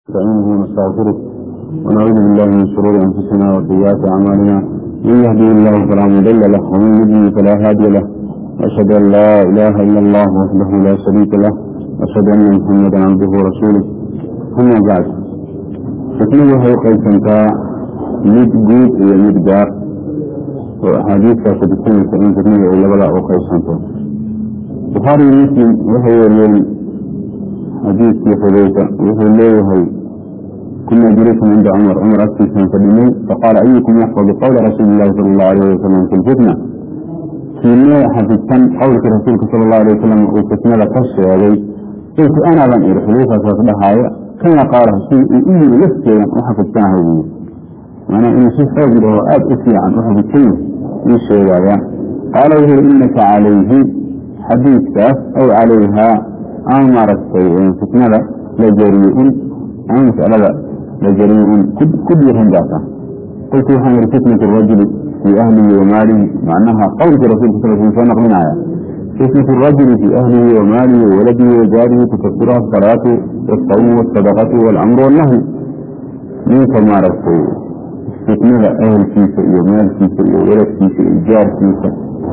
نستعينه ونستغفره ونعوذ بالله من شرور انفسنا وسيئات اعمالنا من يهده الله فلا مضل له ومن يضلل فلا هادي له واشهد ان لا اله الا الله وحده لا شريك له واشهد ان محمدا عبده ورسوله اما بعد xikmadu waxay qaysantaa mid guud iyo mid gaar oo axaadiistaas kutusinaysa in xikmada ay labada u qaysanto bukhaari iyo muslim waxay wariyeen xadiidkii xudayfa wuxuu leeyahay kuna jirikum cinda cumar cumar agtiisaan fadhinay faqaala ayukum yaxfadu qawla rasuuli illahi sala allahu alayh wasalam fi lfitna kiinee xafidsan qowlkii rasuulka sala allahu alayh wasalam uu fitnada ka sheegay qultu anaadan iri xudayfasaas dhahaaya kama qaala si uu u yiri lafteedan u xafidsanahay buu maanaa inuu si xoog yidhaho aada u fiican u xafidsan ii sheegaya qaala wuxuu yiri inaka calayhi xadiidkaas aw calayhaa ama maaragtay fitnada la jariy-un ama masalada la jariy-un ku dhiiran baata qultu waxaan yihi fitnatu rajuli fii ahlihi wa maalihi macnaha qowlkii rasulka sal sl soo naqlinaya fitnatu rajuli fii ahlihi wa maalihi wa waladihi wa jaarihi tukasiruha asalaatu waasawmu waasadaqatu waalamru wannahyi ninka maaragtay fitnada ahelkiisa iyo maalkiisa iyo waladkiisa iyo jaarkiisa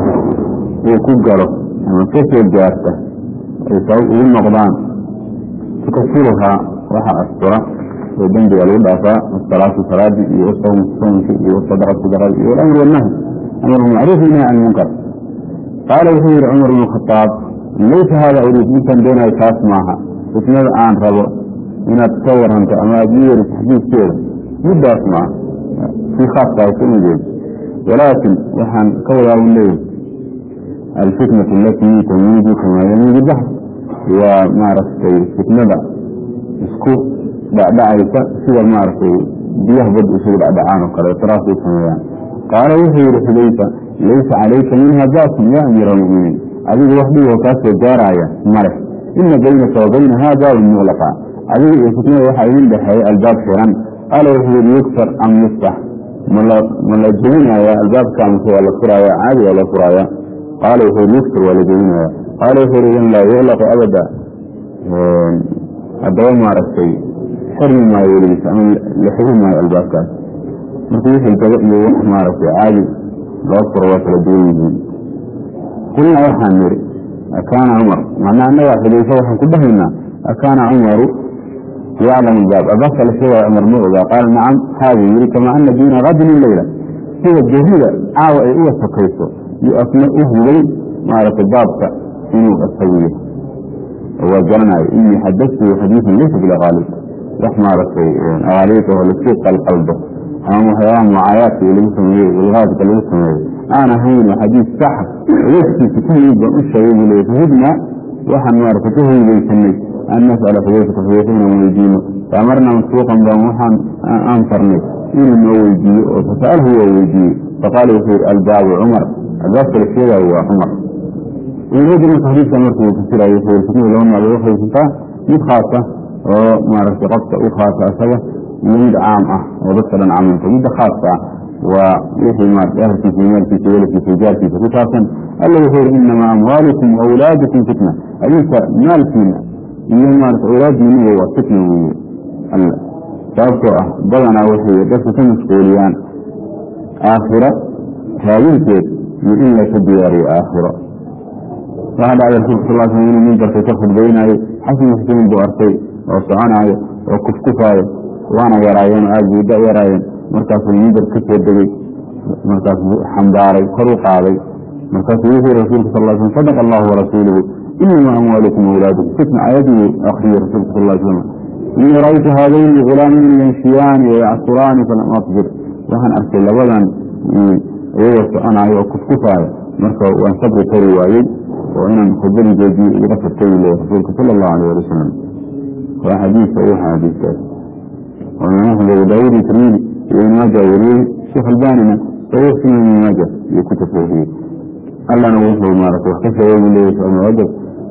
uu ku galo ama kasoo gaarta ay sabab ugu noqdaan tukasiruhaa waxa astura oo dembiga lagu dhaafaa asalaatu salaadii iyo wasawmu sawmki iyo wasadaqatu sadaqadi iyo walamru wannahyi amru macruuf nahy can munkar qaala wuxuu yihi cumar bnu khadaab laysa hada uriid intaan doonayo taas maaha fitnada aan rabo inaad ka waranto ama aada ii yeriso xadiidkeeda middaas maaha sii khaaskaas uma jeedo walaakin waxaan ka wadaa un leeyahy alfitnatu alatii tamiidu kamaa yamiidu bahr waa maaragtay fitnada isku dhacdhacaysa sida maaragtay biyaha badda isugu dhacdhacaan oo kale taraasay sameeyaan qaala wuxuu yihi xudayfa laysa calayka minha baasun ya amiira almuminiin adigu wax dhigoo kaa soo gaaraaya male ina baynaka wa baynaha baabun muqlaqa adiga iyo fitnada waxaa idin dhexeeya albaab xiran qaala wuxuu yihi yugsar am yuftax ma la jebinaya albaabka mase waa la furaaya caadi waa la furaaya qaala wuxuu yihi yugsar waa la jebinaya qaala wuxuu yihi idan laa yuqlaqu abada haddaba maaragtay xirmi maayo weligiis ama la xiri maayo albaabkaas marka wixii gaba iyo wax maaragtay caadi loo furo waa kala duwan yihiin qulna waxaan niri akaana cumar macnaa annaga xudayfa waxaan ku dhahaynaa akaana cumaru yaclamu albaab albaabka la sheegaya cumar ma ogaa qaala nacam haabuu yiri kamaa ana diina qadin leyla sida gerida caawa ay uga sokayso iyo asna u hubay maaragtay baabka inuu asagiyo waa garanayo inii xadatuhu xadiidan laysa bilaqaalib wax maaragtay aqaaliid oo lasii qalqaldo ama waxyaabaha mucaayaadka lagu sameeyey ilqaadka lagu sameeyo aan ahayn xadiis saxa waftiisa ku yimid baan u sheegay buu leey fahidna waxaan maaragtay ka hoydaysanay an nas'ala xudayfata xudayfa inaan weydiino faamarna masbuuqan baan waxaan aan farnay inuu noo weydiiyo oo fasa'alhu waa weydiiyey faqaala wuxuu yihi albaabu cumar albaabka la sheegaayo waa cumar ibnadi marka xadiiska markuu fasirayo wuxuu yihi fitnada laba nooc bay uqaysantaa mid khaasa oo maaragtay qofka u khaasa asaga iyo mid caam ah oo dadka dhan caamanta midda khaaska ah waa wixii maarata ahalkiisa iyo maalkiisa waladkiisa jaarkiisa ku saabsan alla wuxuu yihi inamaa amwaalukum awlaadukum fitna adinka maalkiina iyo maarata awlaaddiinuba waa fitna weeye alla sababtoo ah badanaa waxay dadka ka mashquuliyaan aakhira raadinteed iyo in laka diyaariyo aakhiro waxaa dhacday rasulka sal sl inuu mimbarka ka khudbaynaayo xasan xusein buu arkay oo soconaayo oo kufkufaayo waana yaraayeen oo aada buu da yaraayeen markaasuu mimbar ka soo degey markaasuu xambaaray kor u qaaday markaasuu wuxuu yihi rasulka sal sl sadaqa allahu warasuuluhu inamaa amwaalukum awlaadukum fitna ayaduu akriyey rasulka sal slam inii ra'aytu haadayni gulaamayni yamshiyaani wayacsuraani falam asbir waxaan arkay labadan iyagoo soconaayo oo kufkufaayo marka waan sabri kari waayey oo inaan khudbadii joojiyo iga furtay le rasuulka sala allahu alayh ali wasalam waa xadiiska ugu xadiiskaas oo imaam axmed abu daawud iyo tirmidi iyo ibn maaja wariyey sheekh albanina saxiix sunan ibn maaja iyo ku tafoofiyey allana wuxuu maarata wax ka sheegay buu leeyahy ibn rajab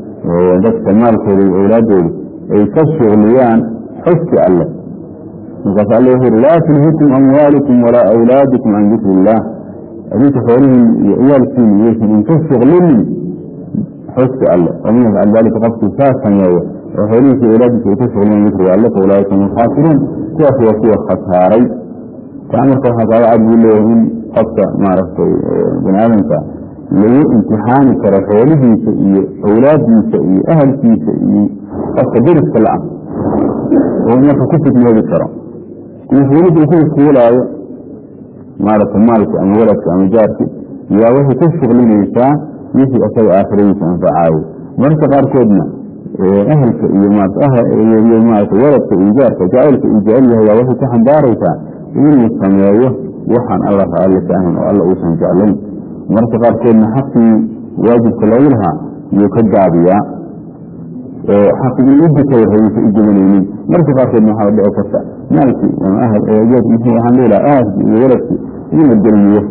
dadka maalkooda iyo awlaadooda ay ka shugliyaan xuski alle markaas alle wuxuu yihi laa tulhikum amwaalukum walaa awlaadukum can dikri illah adinka xoolihiin iyo ciyaalkiin iyaysan inka shuglinin xuski alle waman yafcal dalika qofkii saa sameeyo oo xoolihiisa awlaadiisa ay ku shuqleen dikriga alle fa ulaaika hum alkhaasiruun kuwaas waa kuwa khasaaray taa marka waxaa kaaga cad buu leeyahay in qofka maaragtay bani aadamka lagu imtixaani karo xoolihiisa iyo awlaadiisa iyo ahalkiisa iyo qofka deriska la-ah oo marka ku fitnoobi karo mas-uuliyadda ku iskuulaayo maaragtay maalki ama waladki ama jaarki yaa waxay ku shuqlinaysaa wixii isaga aakhiradiisa anfacaayo mararka qaarkoodna ahalka iyo maarata waladka iyo jaarka jacaylka uu jecel yahay yaa waxay ku xambaaraysaa inuu sameeyo waxaan alla raalli ka ahayn oo alla uusan jeclayn mararka qaarkoodna xaqii waajibka loogu lahaa iyuu ka gaabiyaa oo xaqii in u dukada haysa u gudanaynin mararka qaarkoodna waxaa dhici karta maalkii ama ahal muxuu ahaan leelaha ahalkii iyo waladkii in la gelmiyo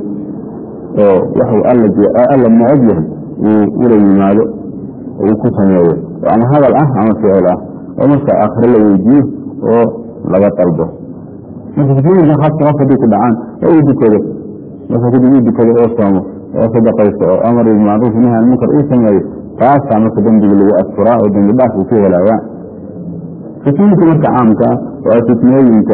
oo waxuu alla alla necab yahay uu ula yimaado uu ku sameeyo ama hadal ah ama ficil ah oo marka aakhire la weydiiyo oo laga dalbo marka fitnooyinka khaaska qof haday ku dhacaan oo uu dukado marka kadib uu dukado oo soomo oo sadaqaysto oo amar bilmacruuf nahy an munkar uu sameeyo taasaa marka dembiga lagu asfuraa oo dembi dhaaf uu ku helaayaa fitnooyinka marka caamka ah waa fitnooyinka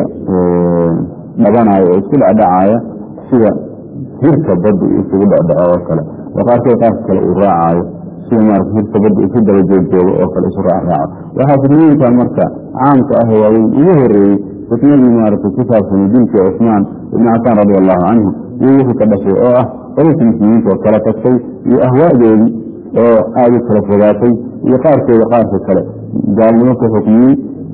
dhabanayo oo isku dhacdhacaaya sida hirka badda isugu dhacdhaco oo kale oo qaarkood qaarka kale uu raacaayo sida maarata hirka badda isu daba joogjoogo oo kale isu raacraaco waxaa fitnooyinka marka caamka ah waaweyn ugu horeeyey fitnadii maarata ku saabsanay dilkii cusmaan ibni cafaan radi allahu canhu iyo wixii ka dhashay oo ah qololka muslimiinta oo kala tagtay iyo ahwaadoodii oo aada u kala fogaatay iyo qaarkooda qaarka kale gaalnimo ka xukmiyey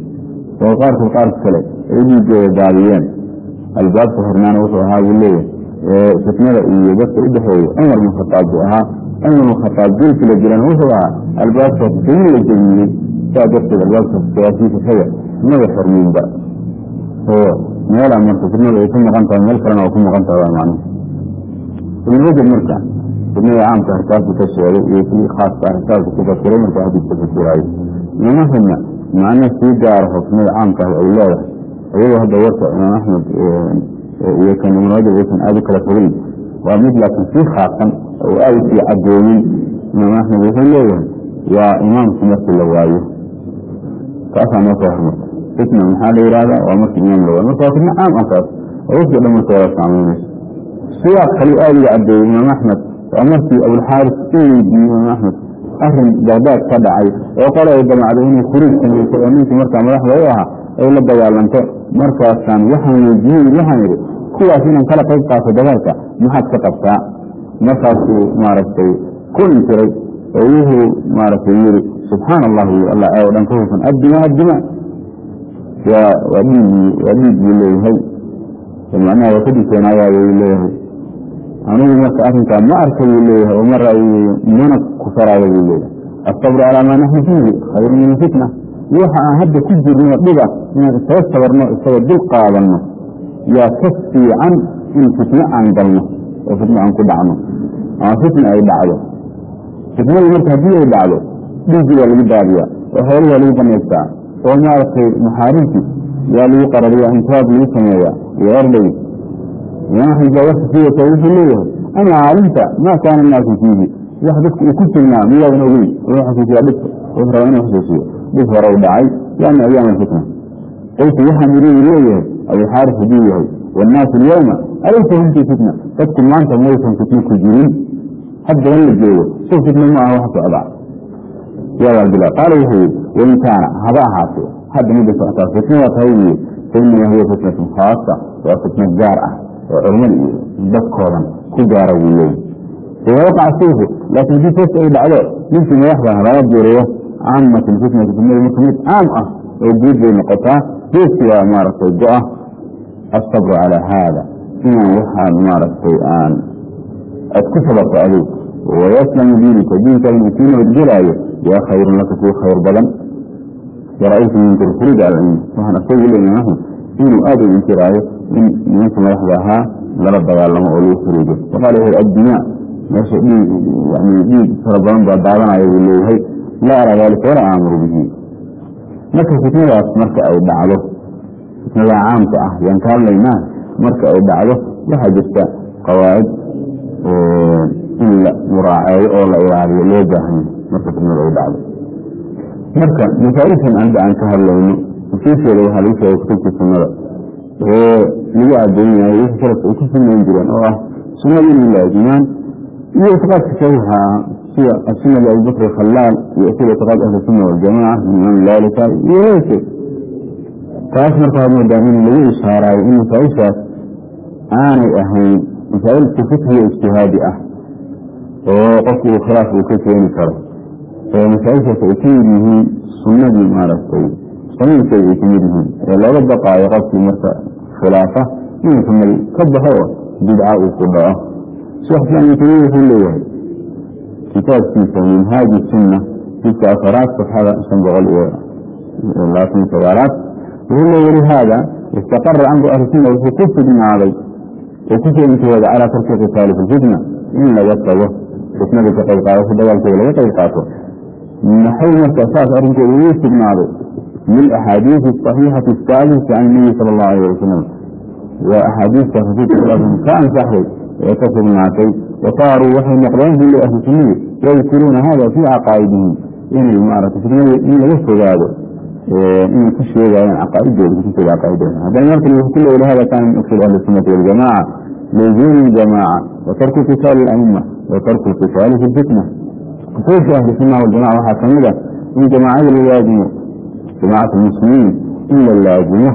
oo qaarkood qaarka kale ay dhiigooda daadiyeen albaabka hornaana wuxuu ahaa buu leeyahay fitnada iyo dadka u dhexeeya cumar bin khataab buu ahaa cumar bin khataab dilki la jiran wuxuu ahaa albaabkaas in la jemiyey saa darteed albaabkaas jawaasiisa xaga mada xormiinba oo meelaa marka fitnada ay ku maqan tahay meel kalena waa ku maqan tahay waa macnuhu ibn rajab marka fitnada caamka harkaasu ka sheegay iyo kii khaaska harkaasu ku fasiray marka xadiiska fasiraayo imaam axmedna macno sii gaaraho fitnada caamka ah ay leedahay iyadoo hadda warka imaam axmed iyo kan ibn rajab aysan aada u kala fogeyn waa mid laakiin sii khaasan oo aada u sii cadooyin imaam axmed wuxuu leeyahay waa imaamku markii la waayo taasaa noo soo hormarta fitna maxaa la yihahdaa waa markii imaam la waayo marka waa fitna caam ah taas oo wafki dhan marka wada saameynayso siyaaq kale aada uga cadeeyey imaam axmed waa markii abulxaaris u weydiiyey imaam axmed arin bagdaad ka dhacay oo qole ay damacday inay khuruuj samayso oo ninkii markaa madaxda u ahaa ay la dagaalanto markaasaan waxaan weydiiyey waxaan idhi kuwaas inaan kala qayb qaato dagaalka maxaad ka qabtaa markaasuu maaragtay ku intiray oo wuxuu maaragtay yidhi subxaana allah wy alla ee o dhan ka hufan addima addima waa waa dhiig waa dhiig buu leeyahay macnaha waa ka digtoonaayaayo wuu leeyahay anigu marka arrinkaa ma arka buu leeyahay oo ma raawiyeyo mana ku faraayo buu leeyahay asabru calaa maa naxnu fiihi khayru min alfitna waxa aan hadda ku jirno dhiba inaan isaga sabarno isaga dul qaadanno yaa ka fiican in fitno aan galno oo fitno aan ku dhacno ama fitna ay dhacdo fitnadii marka haddii ay dhacdo dhiiggii waa lagu daadiyaa oo xoolihii waa lagu banaystaa oo maaragtay maxaarimtii yaa lagu qarariya intibaab lagu sameeyaa iyo ordhay imaam axmed baa warka sii wata wuxuu leeyahay ama caalimta maa kaana naasu fiihi wax dadku uu ku sugnaa miyaadan ogeyn wuxuu xasuusiyaa dhibka wuxuu rabaa inuu xasuusiyo dhib hore u dhacay yaana ayaam alfitna qultu waxaan iri leeyahay abuxaaris hadduu yahay wannaasu alyawma alaysa hum fii fitna dadku maanta maysan fitno ku jirin haddaban la joogo sow fitno ma aha wax socdaa yaa abdillah qaala wuxuu yihi wain kaana haba ahaatee hadda midda socotaa fitna waa tahay wiye fainamaa hiya fitnatun khaasa waa fitno gaar ah oo culimada iyo dadkoodan ku gaara wuu leeyahy ida waqaca sayfu laakiin haddii fest ay dhacdo ninkii madaxdan lama jeerayo caamat lfitnati fitnadu marka mid caam ah oo guud bay noqotaa geeski waa maaragtay go-a asabru calaa haada inaan waxaan maaragtay aan aad ku sabarto adig wayaslamu diinika diinkadan uu kuu nabadgelaayo yaa khayrun laka kuu khayr badan wara-aytu minka lkhuruuj cala cilmi waxaan asagu le imaam axmed inuu aada u inkiraayo in nimanka madaxda ahaa lala dagaalamo oo lagu xuruujo waqaala wuxuu addimaa meesha dhiig yani dhiig fara badan baa daadanaya buu leeyahay laa araa daalika walaa aamuru bihi marka fitnadaas marka ay dhacdo fitnada caamka ah yaan ka hadlaynaa marka ay dhacdo waxaa jirta qawaacid in la muraaceeyo oo la ilaaliyo loo baahanya marka fitnada ay dhacdo marka masaailkan anda aan ka hadlayno usuusheeda waxaa lagu sheegay kutubta sunnada oo lagu adoonyahay wixii salafka ay ku sunayn jireen oo ah sunnada inay laazimaan iyo ictiqaadka saxiixa ah sida asunna liabubakr khalaal iyo sida ictiqaad ahli sunna waljamaca min imaam laalika iyo leyrkeed taas marka waxaad moodaa in lagu ishaaraayo in masaaishaas aanay ahayn masaa'ilka fikhiga ijtihaadi ah oo qofku uu khilaaf uu ka keeni karo oo masaaishaas ay ka mid yihiin sunnadii maaragtay samaynkeeda ay ka mid yihiin ee looga baqaayo qofkii marka khilaafa inuu sunnadii ka baxo oo bidca uu ku dhaco sheekh islam ibn tamiya wuxuu leeyahay kitaabkiisa minhaaji sunna jidka afaraad safxada shan boqol iyo labaatan sagaalaad wuxuu leeya walihaada istaqara amru ahli sunna wuxuu ku sugnaaday oo kusoo intihooda calaa tarki qitaali fi lfitna in laga tago fitnada ka qayb qaadato dagaalkeeda laga qayb qaato maxay marka saas arrinkooda ugu sugnaaday lilaxaadiisi asaxiixati asaabita can nabiy sala allahu alayh wasalam waa axaadiista rasuulka sal ka ansaxday ee ka sugnaatay wasaaruu waxay noqdeen buli ahli sunnadi yadkuruuna hada fii caqaa'idihim inay maarata fitnada in laga fogaado inay ku sheegayaan caqaaidooda kutubtooda caqaaidooda haddana marka wuxuu ku leeyahay hada kaana min usul ahli sunnati waljamaca luzuum ljamaca wa tarku qitaali alaima wa tarku qitaali fi lfitna usuusha ahli sunna waljamaca waxaa kamid ah in jamaacada la laazimo jamacat almuslimiin in la laazimo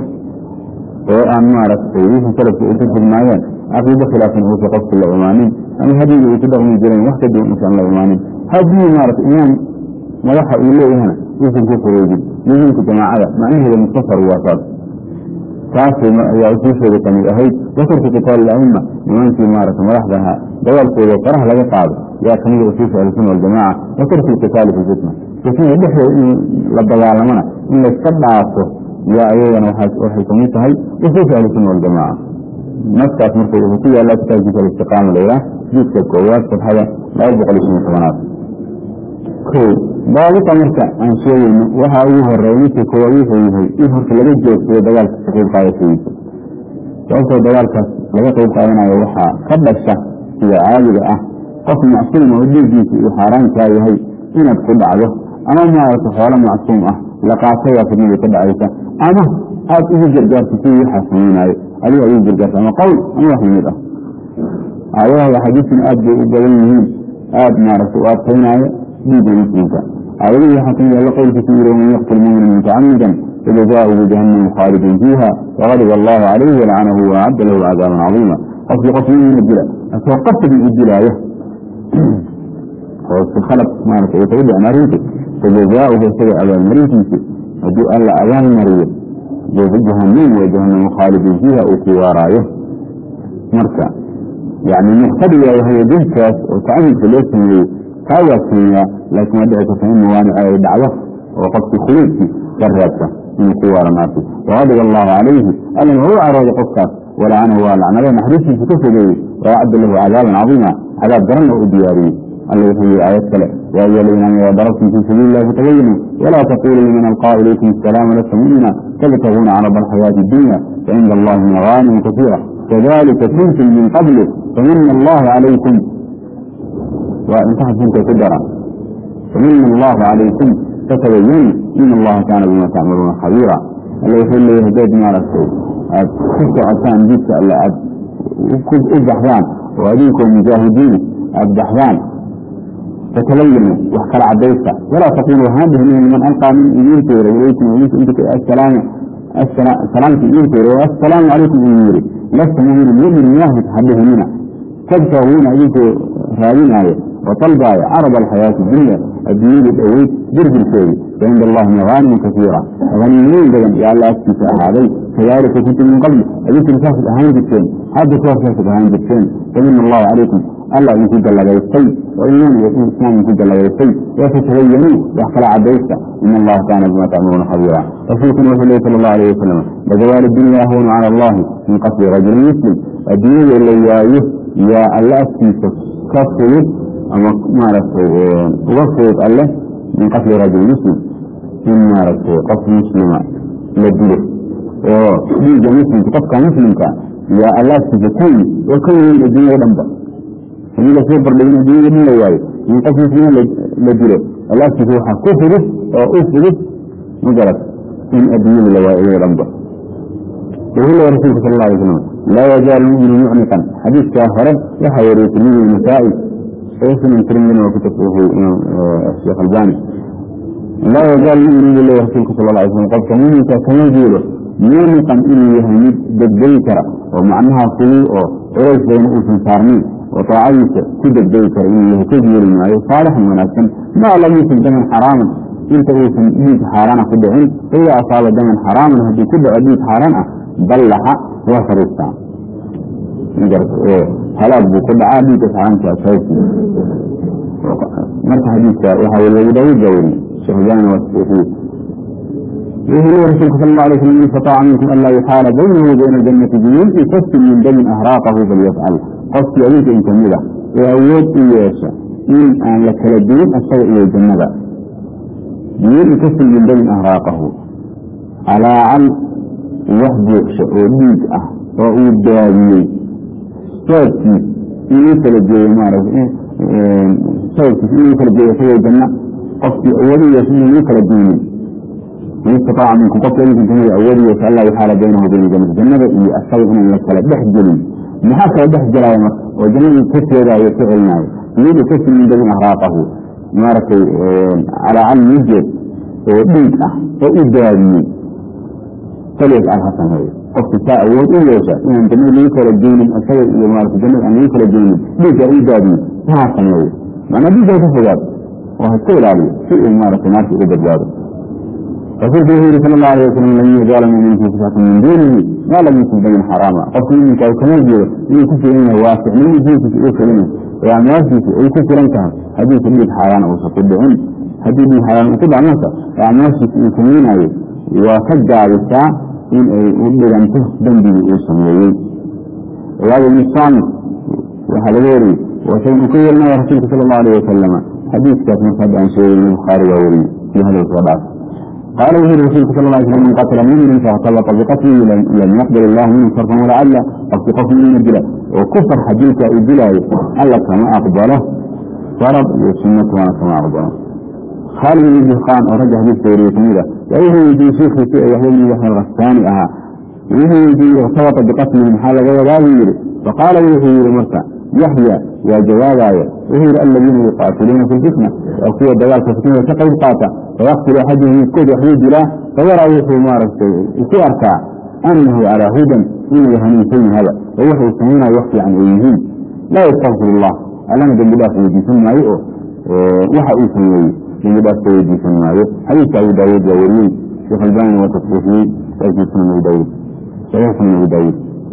oo aan maaragtay wixii salafka ay ku sugnaayeen caqiido khilaafan uusa qofku la imaanin ama hadigii ay ku dhaqmi jireen wax ka duwan uusan la imaanin haddii maarata imaam madaxa uu leeyahana uusan ku fureydin nidaamka jamaacada macnaheeda mukhtasar waa saas taas ayaa usuusheeda kamid ahayd watarku qitaal aima nimankii maarata madaxda ahaa dagaalkooda faraha laga qaado yaa kamida usuusha ahlusuna waljamaca watarku lqitaali fi fitna fitnada dhexdeeda in la dagaalamana in layska dhaafo yaa ayadana waxay kamid tahay usuusha ahlusuna waljamaca naskaas marka wuxuu ku yaallaa kitaabkiisa alistiqaama layidhaah jidka koowaad safxada laba boqol iyo shan tobanaad ko daabita marka aan sheegayno waxaa ugu horeeya midka koowaad wuxuu yahay in horta laga joogsayo dagaalka ka qayb qaadashadiisa sababtoo dagaalkaas laga qayb qaadanayo waxaa ka dhasha sida caadiga ah qof macsuum oo dhiiggiisa uu xaaraankaa yahay inaad ku dhacdo ama maarata xoolo macsuum ah la qaatayaa fidnadii ka dhacaysa ama aada ugu gargaarto sidii waxaa samaynaayo adiga ugu gargaarto ama qowl ama wax lamid ah aayadaha axaadiistan aad bay u badan yihiin aada maaragta u adkaynaayo dhiigga muslimka aayadihii waxaa kamid alla qowlkiisu yiri waman yaqtul mumina mutacamidan fajazaauhu jahannamu khaalidin fiiha waqadiba allahu calayhi walacanahu waacadda lahu cadaaban cadiima qofkii qof mumina dila asoo qasadi u dilaayo oo si khalad maarata ay kaga dhicin arrintu fajazaauhu isaga abaalmarintiisi haddii alla abaalmariyo jahanam wa jahanamu khaalidin fiiha uu ku waaraayo marka yani muqtadiga yahay dilkaas oo tacamudka loo sameeyey kaa waa keenyaa laakiin waa dhici karta in mawaanic ay dhacdo oo qofkii khuluudkii ka reebta inuu ku waaro naarti waqadiba allahu calayhi allan waa u carooday qofkaas walacanahu waa lacnado naxariistiisa ka fogeeyey waacadda lahu cadaaban cadiima cadaab daran oo u diyaariyey alla wuxuu yihi aayad kale yaa ayuha aladiina amanu darabtum fii sabiili illahi fatabayinuu walaa taquluu liman alqaa ilaykum asalaama lasta mu'mina tabtaguuna carada alxayaati addunya facinda allahi magaanim kasiira kadalika kuntum min qablu famina allahu calaykum waa intaha sunta ku dara famina allahu calaykum fatabayanu in allaha kaana bima tacmaluuna khabiira alla wuxuu leeyahay haddaad maaragtay aad ku socotaan jidka alle aad u baxdaan oo adinkoo mujaahidiin aad baxdaan فتبينوا وحكى عديسة ولا تقولوا هذه من من ألقى من إيمينتير إليكم وإنتم السلام السلام في إيمينتير والسلام عليكم إيميري لست مؤمن مؤمن الله تحبه منا تبتغون أيك هذين آية وطلبا عرض الحياة الدنيا الدنيا الأويت جرد الشيء فعند الله مغانم كثيرة غنيمين بدن يا الله أسكت هذا كذلك كنت من قبل أجيك مسافة أهان جبتين هذا مسافة أهان جبتين فمن الله عليكم الله يكون جل وعلا وإنهم يكون الإسلام يكون جل وعلا وتتبينوا وحكى عبيسة إن الله كان بما تعملون خبيرا رسولكم رسول الله صلى الله عليه وسلم لزوال الدنيا هون على الله من قتل رجل مسلم الدنيا اللي يايه يا الله أسكت كفر أما ما رسول وفرت الله من قتل رجل مسلم إن ما رسول قتل مسلم لديه وديجا مسلم تقفك مسلم كان يا الله أسكت كل وكل الدنيا دنبا hadii lasoo bardhigin adduunyada dhin la waayo in qof muslimiin la dilo alaaftiisa waxaa ku fudud oo u fudud magarad in adduunyada la waayo dhanba wuxuu leeyahay rasuulka sal alla alay slam laa yazaalu muminu mucniqan xadiidkaa hore waxaa wariyey tirmidi nasaa-i oo sunan tirmidina waa ku tasriixiyey imaam sheekh albani laa yazaalu muminu buu leeyahay rasuulka sal alla alay slam qofka muminka kama jeedo mucniqan inuu yahay mid degdegi kara oo macnaha fudud oo culays bayna uusan saarnayn oo taacadiisa ku degdegi kara inuu yahay ka yeeli maayo saalixan wanaagsan maa lam yusin daman xaraaman inta uusan dhiig xaaraana ku dhicin ida asaaba daman xaraaman haddii ku dhaco dhiig xaaraan ah ballaxa waa fariistaa halaag buu ku dhacaa dhiigga xaaraanka sababtiisa marka xadiidka waxaa weli abu daawuud baa weriye sheekh albani waa saxiixiye wuxuu leeyahy rasuulka sal alla alay slam in istataaca minkum an laa yuxaala baynahu wa bayna aljannati biyul'i fastin min damin ahraaqahu falyafcal qofkii adinka in kamid ah ee awood u yeesha in aan la kala duwin asaga iyo jannada biyul'i fastin min damin ahraaqahu calaacal wax buuxsha oo dhiig ah oo uu daadiyey sababkiis inuu kala jeeyo maarata sababkiis inuu kala jeeyo isagoo janno qofkii awood u yeesha inuu kala duwinin in istataaca minkum qofka idinka kamida awood u yeesha allah yuxaala baynahu bayna jannati jannada iyo asaga inaan la kala dhex gelin maxaa kala dhex gelaya marka oo jannadii ka teedaayo ka celinaayo iyadu kasi min dabin ahraaqahu maaragtay calaacal mijeed oo dhiig ah oo u daadiyey falyafcal ha sameeyo qofki saa awood u yeesha inaan jannada lagu kala geynin isaga iyo maarata jannada aan lagu kala geynin dhiigga u daadiyo ha sameeyo macnaa dhiigga ka fogaado oo ha iska ilaaliyo si uu maarata naarta uga badbaado rasuulku wuxuu yihi sal allahu alay wasalam lan yazaala mumin fi sifatin min duunihi maa lam yusib damin xaraama qofka muminka uu kama jeedo inuu ku filan yahay waasicnimo diinkiisa uu kelinayo ee acmaashiisa ay ku filan tahay haddiisa dhiig xaaraan uusan ku dhicin haddii dhiig xaaraan uu ku dhac marka acmaashiisa uu samaynayo waa ka gaabisaa in ay u dhiganto dembigii uu sameeyey waayo ibnu saamit waxaa laga wariyey wasayn uu ka yeelinaya rasuulka sala allahu alayh wasalama xadiiskaas marka hadda aan sheegayna bukhaari baa wariyey iyo hadal soo dhaaf قال وزير رسولك صلى الله عليه وسلم من قتل مؤمنا فاعتبط بقتله لم يقبل الله منه صرفا ولا عدلا قصد قتل من الجلاء وكفر حديث الجلاء الله كما أقبله فرض والسنة وانا كما أقبله خالد بن دهقان ورجع حديث سورية كميرة وإيه يجي شيخ في يحيى بن يحيى الغساني أها وإيه يجي ارتبط بقتله من حال غير فقال وإيه مرتع يحيى يا جوابايا وهي الذين يقاتلون في الفتنة وقوة دلال في الفتنة وتقل قاطع ويقتل أحدهم يسكت وحيد له فيرى وحي مارس يسيرك أنه على هدى من يهنيتين هذا ووحي سمينا يحكي عن أيهين لا يستغفر الله ألم جنب الله في يدي ثم يؤه وحي سميه جنب الله في يدي ثم يؤه حديث أبو داود وولي شيخ الباني وتصريحي تأتي سنة أبو داود صحيح سنة أبو داود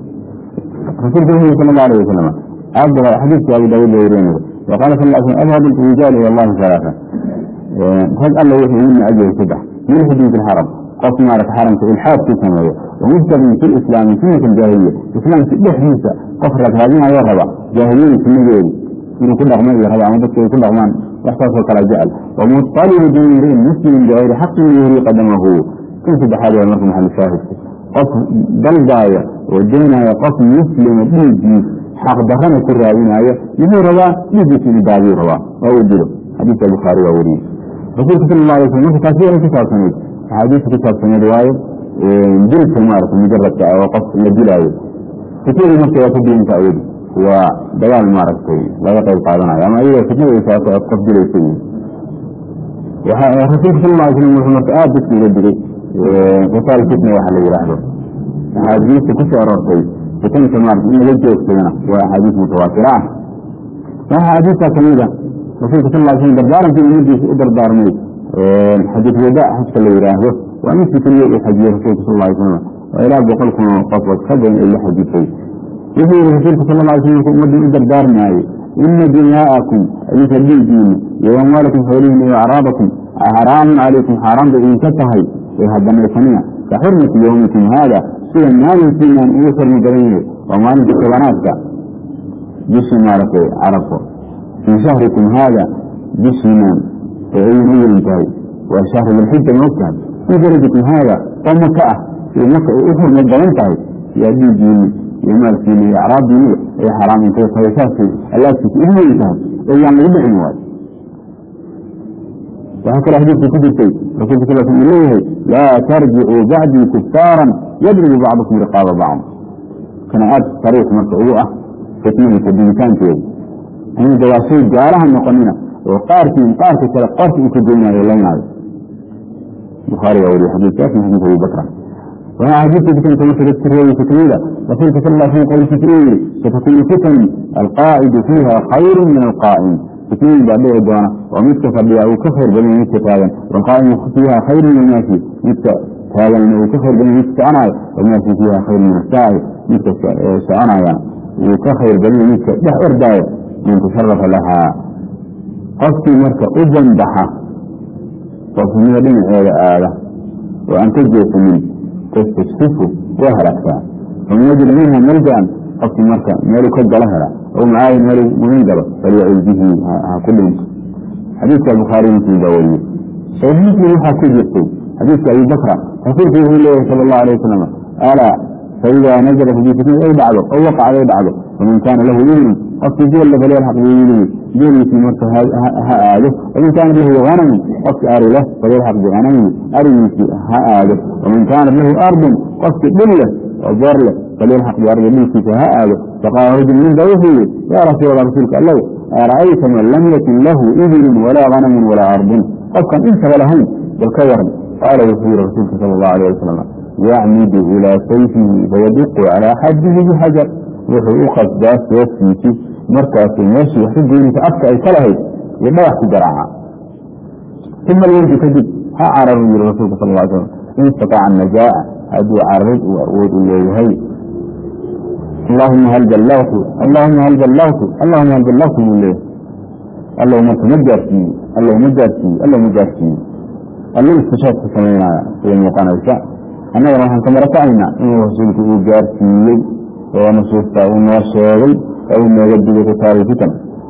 رسول الله صلى الله عليه وسلم أبغى حديث أبو داود ويرينه وقال صلى الله عليه وسلم أبغض الرجال إلى الله ثلاثة فقال الله يحيي من أجل سبح من حديث الحرم قف مارك حرم في الحاد في سماوية ومجتمع في الإسلام في الجاهلية الإسلام في الحديثة قفرة هذه يا ربا جاهلين في المجال من كل رغمان يا ربا عمدك كل رغمان واحتاج كلا جعل ومطلب دين مسلم بغير حق يهري قدمه كيف بحاجة المركم محل الشاهد قف بلداية ودينا قف مسلم بيجي حق دخل كل راويناية يهو ربا يجي في البابي ربا أو يدلو حديث البخاري ووريه رسول صلى الله عليه وسلم كثير كتاب سنة حديث كتاب سنة رواية جلد سمارة مجرد وقف للجلاية كثير من كتاب الدين تعود ودوال مارك سيء لا يقل قادنا أما إذا كثير إساءة أقف جلد سيء رسول صلى الله عليه وسلم محمد آب بسم الله وصال فتنة وحل يرحله حديث كثير رسول فتنة سمارة إنه يجيب سنة وحديث متواترة فحديث كميدة رسولك صلى الله عليه وسلم دردارا في المجلس دردار ميت حديث وداع حتى اللي يراهده ومثل كل يوم حديث رسولك صلى الله عليه وسلم وإلى بقلكم قطوة خبر إلا حديثي يقول رسولك صلى الله عليه وسلم مدن دردار معي إن دنياءكم مثل دين وأموالكم حولهم وأعراضكم حرام عليكم حرام بإن كتهي وهذا الثانية كحرمة يومكم هذا سوى النار فينا أن يوصل مدرينه وما نجد كبناتك جسم مالك عرفه في شهركم هذا جسما وعين ينتهي وشهر الحجة موكا في بلدكم هذا ومكة في مكة أخر مدى ينتهي يأدي ديني يمال فيني إعراب ديني أي حرام ينتهي فيساسي الله تسئله ينتهي أي يعني يبع نواد waxaa kaloo xadiidka ku jirtay rasuulka sal sl uu leeyahay laa tarjicuu bacdii kufaaran yadribu bacdukum riqaaba bacd kana aad sariix marka ugu ah fitnadiisa digitaankeeda aniga waa shay gaalaha noqonina oo qaarkiin qaarka kale qorka uu ka goynaayo laynaayo bukhaari baa wariye xadiidkaas xadiis abi bakra waxaa xadiidka fitanka marka dadka reebaysa kamida rasuulka sal lla slam qowlkiisa uu yihi satakunu fitan alqaacidu fiiha khayru min alqaa'im fitnooyin baa dhici doona oo midka fadhiya uu ka khayr badan midka taagan walqaa'imu fiiha khayru min almaasi midka taaganna uu ka khayr badan midka soconaayo walmaasi fiiha khayru min asaaci midka soconaya uu ka khayr badan midka dhex ordaayo man tasharafa lahaa qofkii marka u banbaxa qofnimada dhinaceeda aada oo aan ka jeesanin tastasfifu waa halaagtaa faman wajida minha maljan qofkii marka meeluu ka galo hela oo macaayin meeluu mumin galo falyacud bihi ha ku dhinto xadiidka bukhaari muslim baa wariyey saxiix muslim waxaa ku jirtay xadiidka abi bakra rasuulku wuxuu leeyahay sala allahu alayh wasalam alaa faidaa nazalat bi fitnad ay dhacdo oo waqacad ay dhacdo faman kaana lahu ibnun qofkii geella falyalxaq biilihi geeliisii marka ha aado waman kaanat lahu hanamun qofkii ari leh falyalxaq bihanamihi arigiisii ha aado waman kaanat lahu ardun qofkii dhul leh oo beer leh falyalxaq biardi dhulkiisa ha aado faqaala rajul nin baa wuxuu yihi yaa rasuul allah rasuulka allow ara'ayta man lam yakun lahu ibilun walaa hanamun walaa ardun qofkan intaba lahayn bal ka waran qaala wuxuu yihi rasuulka sala allahu alayh wasalam yacmidu ilaa sayfihi fayaduqu calaa xadihi bixajar wuxuu u qasdaa seeftiisi markaasuu meeshii wax ka geynaysa afka ay ka lahayd iyo dhagax ku garaaca uma alweydu kadib ha cararu yiri rasuulka sal ly slam in istataaca najaa'a hadduu cararid uu awood u leeyahay allahuma hal ballagtu allahuma hal ballagtu allahuma hal ballagtu buu leeyahay allow marka ma gaarsiiye allow ma gaarsiiye allow ma gaarsiiye allo istishaadka samaynaya sida muuqanaysa annagana waxaan ka marakacaynaa inuu rasuulku uu gaarsiiyey oo nusuusta uu noo sheegay oo uu nooga digay kitaabul fitan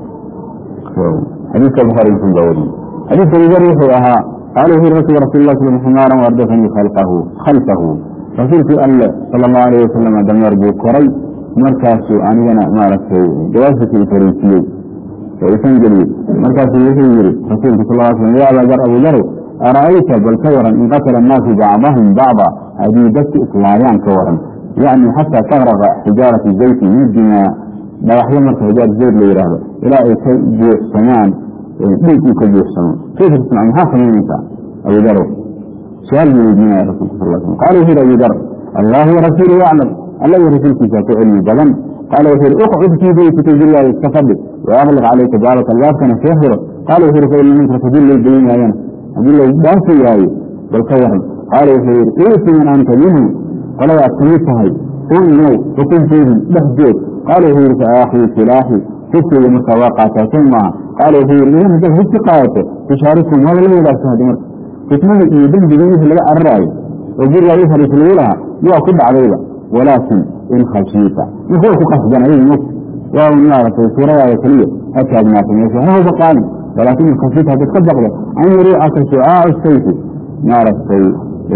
xadiidka bukhaari muslim baa wariyey xadiidka abubakr wuxuu ahaa qaala wuxuu rasuul rasuul lah sal ximaaran wardafanii khalfahu khalfahu rasuulkii alle sala allahu alayh wasalam dameer buu koray markaasuu anigana maaragtay gawaashiisa fariisiyey oo isan geliyey markaasuu wuxuu yihi rasuulku sal l slam ya abaa dar abu dar ara'ayta bal ka waran in qatala annaasu bacdahum bacda haddii dadku islaayaan ka waran yacni xataa tagraqa xijaarati zayti min dimaa dhagaxyo marka hijaar zayd la yidhaahdo ilaa ay ka buuxsamaan dhiig uu ka buuxsamo kayfa tasnac maxaa samaynaysaa abu dar su-aal buu weydiinaya rasulka sal slam qaala wuxuu yihi abu dar allahu warasuulu yaclam alla iyo rasuulkiisa ku cilmi badan qaala wuxuu yihi uqcud fii beytika gurigaaga iska fadhi waaqliq calayka baalaka albaabkana soo xiro qaala wuxuu yihi fa ina minka hadii lay gelinaayana haddii la dhaafi waayo bal ka waran qaala wuxuu yihi uusi man anta minhu qoladaad kamid tahay un imow xukunteedii dhex joog qaala wuxuu yihi faaakhii silaaxi hubkeyga markaa waa qaataa soo maaha qaala wuxuu yihi idan haddaad hubki qaadato tushaarikum waaba la wadaagta haddi marka fitnada iyo dembigii wixii laga cararaayo oo gurigaa u fariis lagu lahaa waa ku dhacdayba walaakin in khashiita ninka way ku qasban ayay mogta waa un maaragtay suuradaada keliya ha taagnaata meesha ha hoba qaadin walaakin in khashiita haddaad ka baqdo an yariicaka shucaacu sayfi maaragtay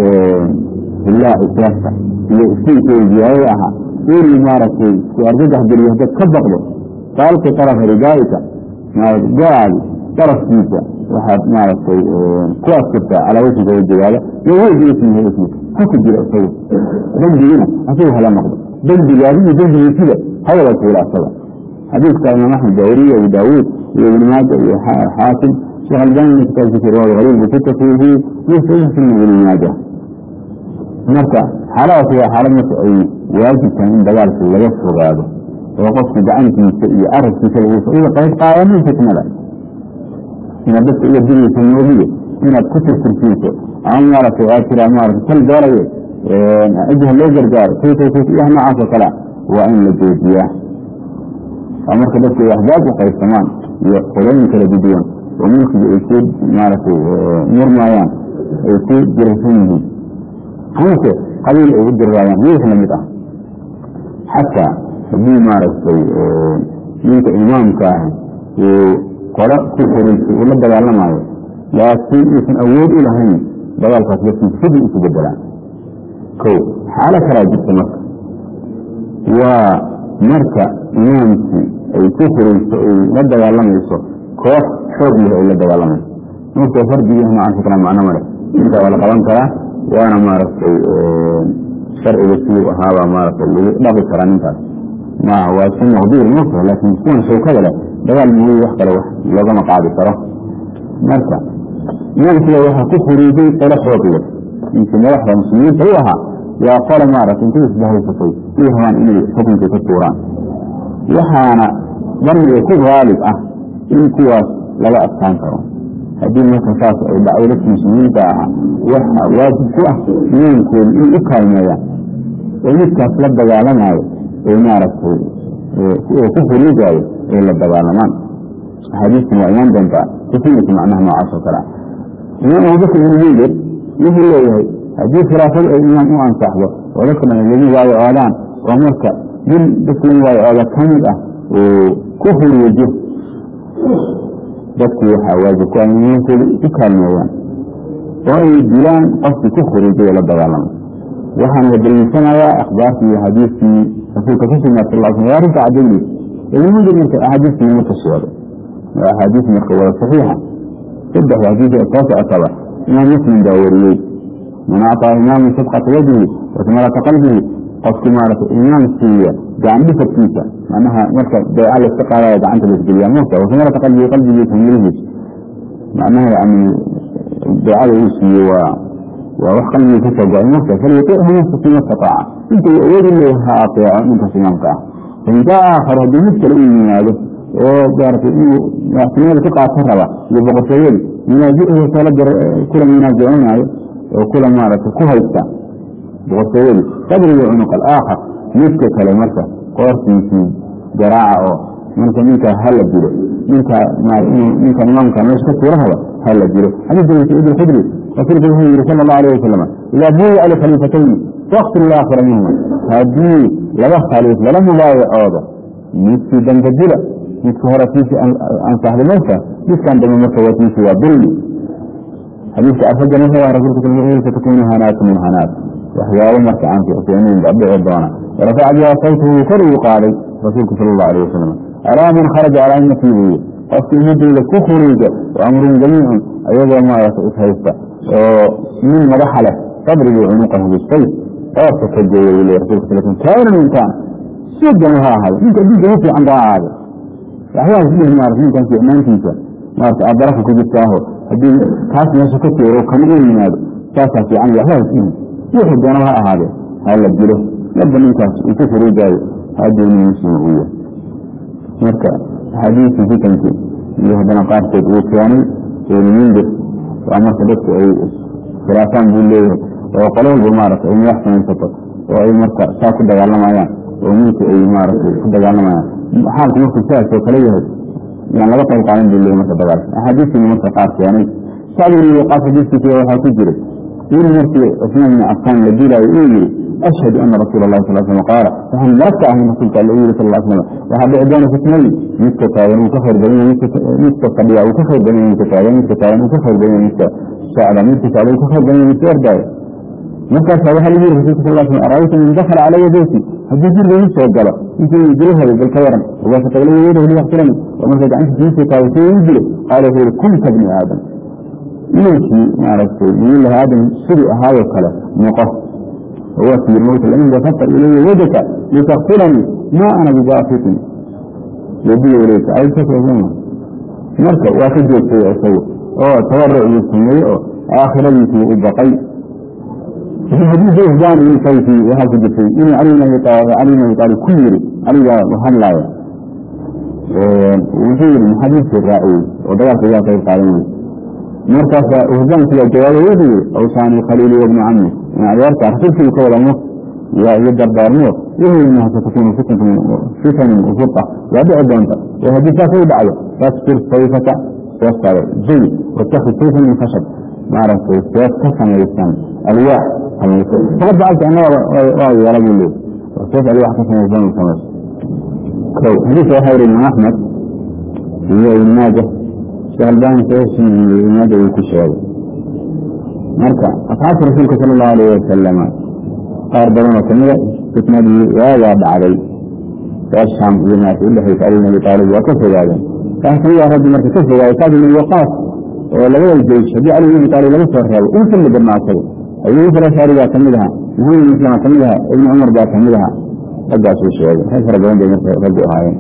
ilaaci seefta iyo iftiinkeeda ziyaadada ahaa inuu maaragtay ku argagax geliyo haddaad ka baqdo faalqi tarafa ridaaika go-aadi darafkiisa waxaad maaragtay ku askurtaa calaa wajhiga wajigaada iyo wejhi ismihi ismika ha ku jira isagu dembigina asagu hala noqdo dembigaadi iyo dembigiisida hawada tuula asaga xadiidka imaam axmed baa weriye abu daawuud iyo ibn maaja iyo xaakim sheekh albani kitaabkiisa riwaaya hariib buu ku tasriifiyey iyo saxiix sunan ibn maaja marka xaaladaas waa xaalad marka ay waajibtahay in dagaalka laga fogaado oo qofka gacantiisa iyo arabkiisa laguga qayb qaadanin fitnada inaad dadka uga digayso moogiye inaad ku tirtirsiiso ama maaragtay aad tiraa maarata kal doolaye cidha loo gargaaro kaytaytayah noocaas oo kalea waa in la joojiyaa oo marka dadku ay axbaab u qaybsamaan iyo qolooyin kala duduwan oo mulkiga ay ku maaragtay murmaayaan ay ku jiraysan yihiin amase qabiil ay u diriraayaan iyo wix lamid ah xataa haddii maaragtay ninka imaamka ah uu qolo ku xoreysa uu la dagaalamaayo laakiin uusan awood u lahayn dagaalkaas laftiisa sidii isu bedelaan ko xaalo kalaa jirta marka waa marka imaamkii ay ku xoreyso ay la dagaalamayso koox xoog leh ay la dagaalamayso marka fardigii macanka kala macno male inta waa la qaban karaa waana maaragtay sharciga siduu ahaabaa maaragtay lagu dhaqi karaa ninkaas ma waa iska maqduur mota laakiin kuwan shawkada leh dagaal mooye wax kale wax loogama qaadi karo marka imaamkiga waxaa ku furiiday qolo xoog leh ninkii madaxda muslimiinta u ahaa yaa qola maaragtay intay isbahaysatay ay rabaan inay xukunkii ka tuuraan waxaana darniga ku haalib ah in kuwaas laga adkaan karo haddii marka saas ay dhacdo dadka muslimiinta ah waxa waajib ku ah imaamkooda inay u kaalmeeyaan oo midkaas la dagaalamayo ee maaragtay ku furiigaayo ay la dagaalamaan axaadiistan waa imaan doontaa kusinaysa macnaha noocaas oo kale ah imaam abubakr ibn mundir wuxuu leeyahay haddii khilaafadu ay imaam u ansaxdo oo dadka dhan lagu waayo oodaan oo marka nin dadka lagu waayo ooda ka mid ah uu ku furiijo dadku waxaa waajib ku ah imaamkooda u kaalmeeyaan oo ay dilaan qofkii ku furiijay la dagaalamo waxaan la daliishanayaa akhbaartii iyo xadiiskii rasuulka ka sugnaa sal sl waa arrinta cadaynaysa ibn mundir marka axaadiiskii marka sheegay waa axaadiis marka wada saxiixa saddex xadiis soo socotaba imaam muslim baa wariyey man acطaa imaaman sadqata yadihi wasmalata qalbihi qofkii maaragtay imaam siiya gacan dhisadkiisa macnaha marka beeca layska qaadaya gacanta laisgeliyaa muuta wasmalata qalbihi qalbigiisa milihiisa macnaha yani beecada uu siiye waa waa wax qalbiga ka soo go-ay marka falyutichu nafsa ma stataaca inta uu awoodi leeyahay ha ateeco ninkaas imaamka ah fain jaa aakharu haddii mid kale uu yimaado oo maaragtay inuu madaxtinimada ku qaato raba iyo boqortooyadii munaazicuhu kala kula munaazicinaayo oo kula maaragtay ku haysta boqortooyadii qadriga cunuq alaakhar midka kale marka qoortiisii garaaca oo marka ninkaa hala dilo ninka ninka imaamka meesha ka tuura raba hala dilo xadiis abi saciid alkhudri rasuulku wuxuu yihi sala allahu alayh wasalam idaa buyica likhaliifatayni waqtil laakhira minhuma haddii laba khaliif lala mubaayacoodo midkii danka dila midka hore tiisii ansaxday marka midkan dambe marka waa tiisii waa dulmi xadiiska arfajan wuxuu ah rasuulku sal satakunu hanaatu min hanaat waxyaabo marka aan fiicfiicnayn baa dhici doona warafaca biha sawtuhu kor uu qaaday rasuulku sala allahu alayh wasalam alaa man kharaja calaa ummatii buuyi qofka ummadeyda ku khuriija wa amrun jamiicun ayagoo maaragta is haysta oo nin madaxa leh qabrigii cunuqahu bisayf qoorka ka geeya wuu leey rasulka sal kaana min kaana sidanu ha ahaado ninka adduunka u fiican baa ahaado waxbaa isdhihi maarata ninkan fiicnaantiisa maarata aad baraka ku jirtaaho haddii kaas meesha ka teero kama u yimaado saasaa fiican waxbaa isdhihi wuxuu doonaba ha ahaadee ha la dilo marba ninkaas uu ku furuujaayo hadduu nin muslim uu yahay marka axaadiistii fitankii iyo haddana qaarkood uu keenay ibnu mundir waa marka dadku ay khilaafaan buu leeyahay oo qolo walba maaragtay ay madax samaysato oo ay marka saa ku dagaalamayaan oo ninku ay maaragtay ku dagaalamayaan xaalku markuu sidaas oo kale yahay yaan laga qayb qaadan buu leeyahay marka dagaalka axaadiistiina marka qaar keenay sacd ibn waqaas xadiiskiisa waxaa ku jiray in markii cusmaan ibn cafaan la dilaayo uu yihi ashhadu ana rasuula allahi sal slam qaala waxaan marag ka ahayn rasuulka alla u yihi sal slam waxaa dhici doona fitnadii midka taagan uu ka khayr badan yahay midka fadhiya uu ka khayr badan yahay midka taagan midka taagan uu ka khayr badan yahay midka socda midka socda uu ka khayr badan yahay midka ordaayo markaasa waxaa lagu yihi rasulka sal slam araayta man dakhala calaya beyti haddii guriga ii soo galo intii dilahaday bal ka waran wabaasatagla yeedahu liyaqtulani oo marka gacantiisa iisoo taagay si ii dilo qaala wuxuu yihi kunta bni aadam inankii maaragtay nabilahi aadam siduu ahaayoo kale noqo وفي الموت الأمين فقط إلي يدك لتغفرني ما أنا بباسط يدي إليك أي كثير منه مركب واخد يبقي أسوي أو تورع يسمي آخر يسمي البقي في حديث إهدان إن كيفي وهذا جفي إن علينا يطالب علينا يطالب كل علينا وهلا وزير من حديث الرأي ودرس إياه كيف قائمين مركز إهدان في الجواب يدي أوصاني خليلي وابن عمي عيارك رسولك كولمه يقدر دارمه وهي انها ستكون فتنة فتن وفرقة يدعو دونك وهذه تاكل دعوة فاستر سيفك واسطر زي واتخذ سيفا من خشب ما عرفت سيف كسم الإسلام الواح فقد جعلت أنا رأي يا رجل لي وسيف الواح كسم الإسلام الخمس كو حديث وحير من أحمد هي الماجة شغلبان سيف من الماجة وكشوي marka asxaabta rasuulka sala allahu alayh wasalama qaar badan oo kamida fitnadii waagaa dhacday reer shaam iyo maarta udhexaysa ali bin abi taalib waa ka fogaadeen kaas kamid ah raggi marka ka fogaaday sacd ibn waqaas oo labada jeysh haddii cali ibn taalib laga soo reebo inta la badnaatay ayuu farashari baa kamid ahaa maxamed ibn islam kamid ahaa ibn cumar baa kamid ahaa raggaasuu sheegay rag fara badan bay marka raggu ahaayeen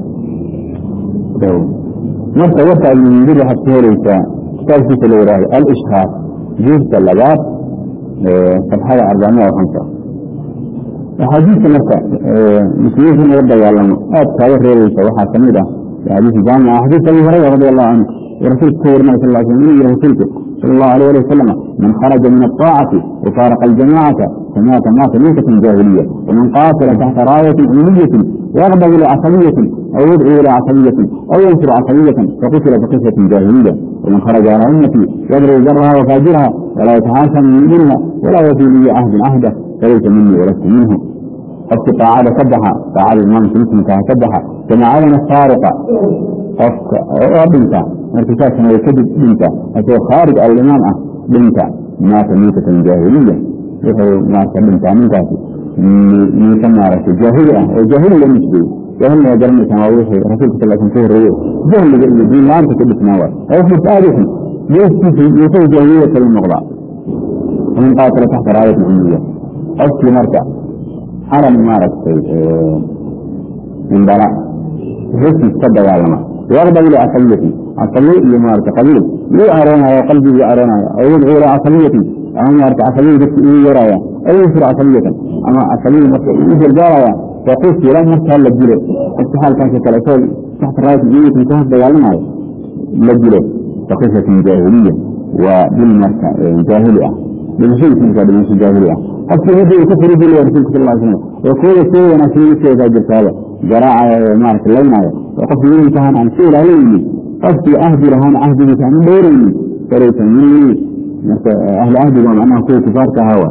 marka warka ibnmundir waxaad ku helaysaa kitaabkiisa la yidhaahdo al-ishhaar juuska labaad sabxada arbacmiya hamsa axaadiista marka muslimiinta in laga dagaalamo aad kaaga reebaysa waxaa kamid ah xadiis jaamica xadiis abi hurayra radi allahu canhu ورسولك كورنا صلى الله عليه وسلم إلي رسولك صلى الله عليه وسلم من خرج من الطاعة وفارق الجماعة فمات مات ميتة جاهلية ومن قاتل تحت راية أمية يغضب إلى عصبية أو يدعو إلى عصبية أو ينصر عصبية فقتل بقصة جاهلية ومن خرج على أمتي يضرب جرها وفاجرها ولا يتحاشى من منها ولا يفي لي عهد عهده فليس مني ولست منه قد تعالى سبحا تعالى الإمام مسلم سبحا كما علم السارقة qofka oo dhinta markiisaasna way kadib dhinta asoo khaarij alimaam ah dhinta maata miitatan jaahiliya wuxuu maarta dhintaa ninkaasi miita maaragtay jaahili ah oo jaahili la nisbeeyey jaahilna waa garanaysaan waa wixii rasuulka sal slam ka horreeye jahliga iyo diin la-aanta ka dhisnaa waay waa wax marka aada u xun geeskiisa miitada jaahiliya kala noqdaa ومن قاتل تحت راية أمية qofkii marka calan maaragtay indhala hesiis ka dagaalama يغضب إلى عصبية عصبية إلى مارك قبيل لو أرانا قلبي أرانا أو يدعو إلى عصبية أما مارك عصبية بس إيه يرايا أو يصير عصبية أما عصبية مثل جارايا فقلت لا مرت هلا الجلد استحال كان في كالأسول تحت راية الجيوة انتهت دجالنا لجلد فقصة جاهلية وبالمركة جاهلية بالشيء من كذا جاهلية حتى يدعو كفر بالله رسول صلى الله عليه وسلم وكل شيء أنا في شيء ذا جرسالة جراعة مارك اللينا وقف يوم كان عن شيء عليني قصدي أهدي لهان أهدي بكان دوريني فريسا مني أهل أهدي وما أنا كل كفار كهوى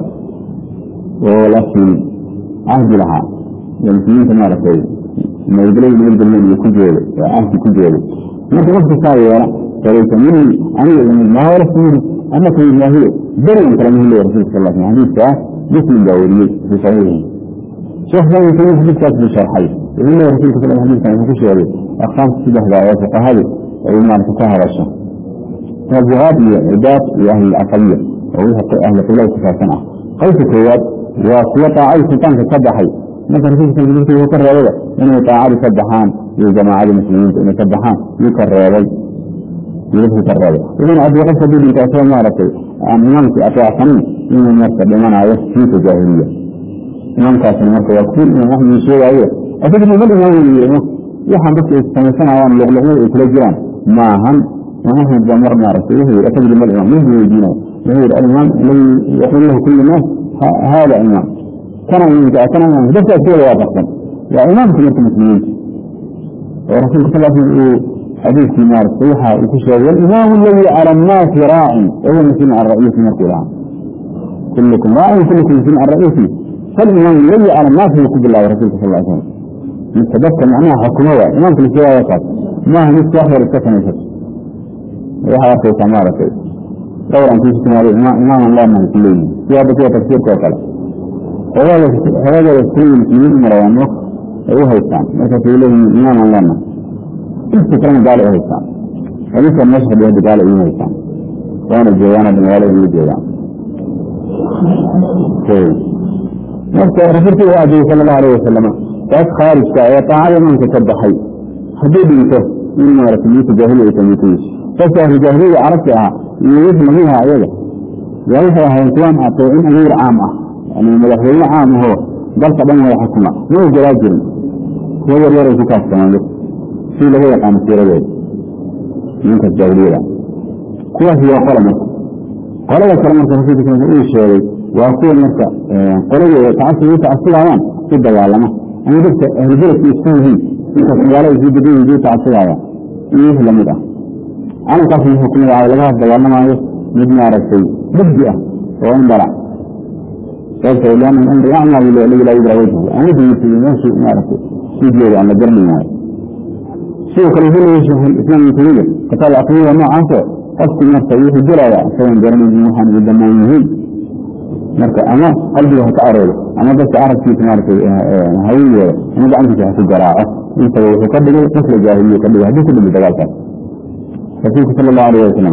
ولكن أهدي لها المسلمين كما رأيت ما يدري من الجنة يكون جيلي أهدي يكون جيلي ما تغفت ساوي فريسا مني أنا ما هو رسولي أنا في الله بري كلامه الله رسول صلى الله عليه وسلم حديث مسلم داولي في صحيحه شيخ ثاني في حديث كاتب الشرحي يقول الله رسول صلى الله عليه وسلم كان يقول شيء أقام سيده دعوات فقهاء وإما أن تكهر الشيخ فالجهاد لعباد لأهل العقلية وهو أهل قلة كفاسنة قيس كواد وسيطة أي سلطان تتبحي مثلا رسول صلى الله عليه وسلم يكرر هذا إنه تعالى سبحان لجماعة المسلمين إنه سبحان يكرر هذا يلفه كرر إذن أبي قصة دي بتأثير معرفة أمامك أطاع سنين إنه مرتب بمعنى يسكيت جاهلية إمامك أسنى مرتب يكون إنه نحن يشير أيه أفكر من بدأ يقول يحن بس يستمسنا عوام لغلغة إكلاجران ما هم ونحن الجمهور معرفة يهي أفكر من الإمام يهي يجينا يهي الإمام الذي يقول له كل الناس هذا إمام كان من كان من بس أسير واضحا يا إمام كنت مسلمين ورسول صلى الله عليه وسلم حديث في نار الصيحة وكشف والإمام الذي على الناس راعي وهو مسلم على الرئيس من القرآن كلكم راعي وكلكم مسلم على الرئيس فالإمام الذي على الناس يقول الله ورسوله صلى الله عليه وسلم نتذكر معناها حكومة إمام كل شيء يقعد ما هو نسي أخبر السكن يسكت ويحيى في سمارة دورا في سكن إمام الله من كلين في هذا فيها تفسير كوكلا هذا يسكن المسلمين مروان وقت هو هيستان مثل في إليه إمام الله من استكرام قال إيه هيستان وليس المشهد يهدي قال إيه هيستان وانا الجيوان بن والي إيه الجيوان نفسه رسولته وعجيه صلى الله عليه وسلم فأس خارج كاية تعالى من تتبحي حبيبي انته من مارك ميت جاهلية تميتيش فسه الجاهلية عرفتها يريد مهيها عيادة يريدها هينتوان أطوئين غير عامة يعني المدخلين عام هو بل طبعا هو حكومة هو جراجر هو يريد الزكاة كمان في له يقام السيرة بيد من الجاهلية كواه هي قلمة قلمة كلمة رسولة كلمة إيه الشيء وأقول مركة قلمة تعصي يتعصي العوام في الدوالمة أنا قلت الجلس يسكنه إنك سيالة يجي بدين يجي تعصي العوام إيه لمدة أنا قصد الحكم العوام لغاية الدوالمة مبنى رسي بدئة وإن بلع قلت إلا من أمر يعمل الذي لا يدرى وجهه أنا في مثل نفسي ما رسي سيدي عن الجرمي معي شيء خليفة يشوف الإسلام الكبير قتال عقلية ما عنده قصد نفسه يحي جرى سواء جرمي المحن بالدماء يهين marka ama qalbiga ha ka areero ama dadka aragtiisa maaragtay hawiye ama gacantiisa ha ku garaaco intaba wuxuu ka dhigay qisla jaahiliya ka dhigay haddii ku dhimi dagaalkaas rasuulku sala allahu alayhi wasalam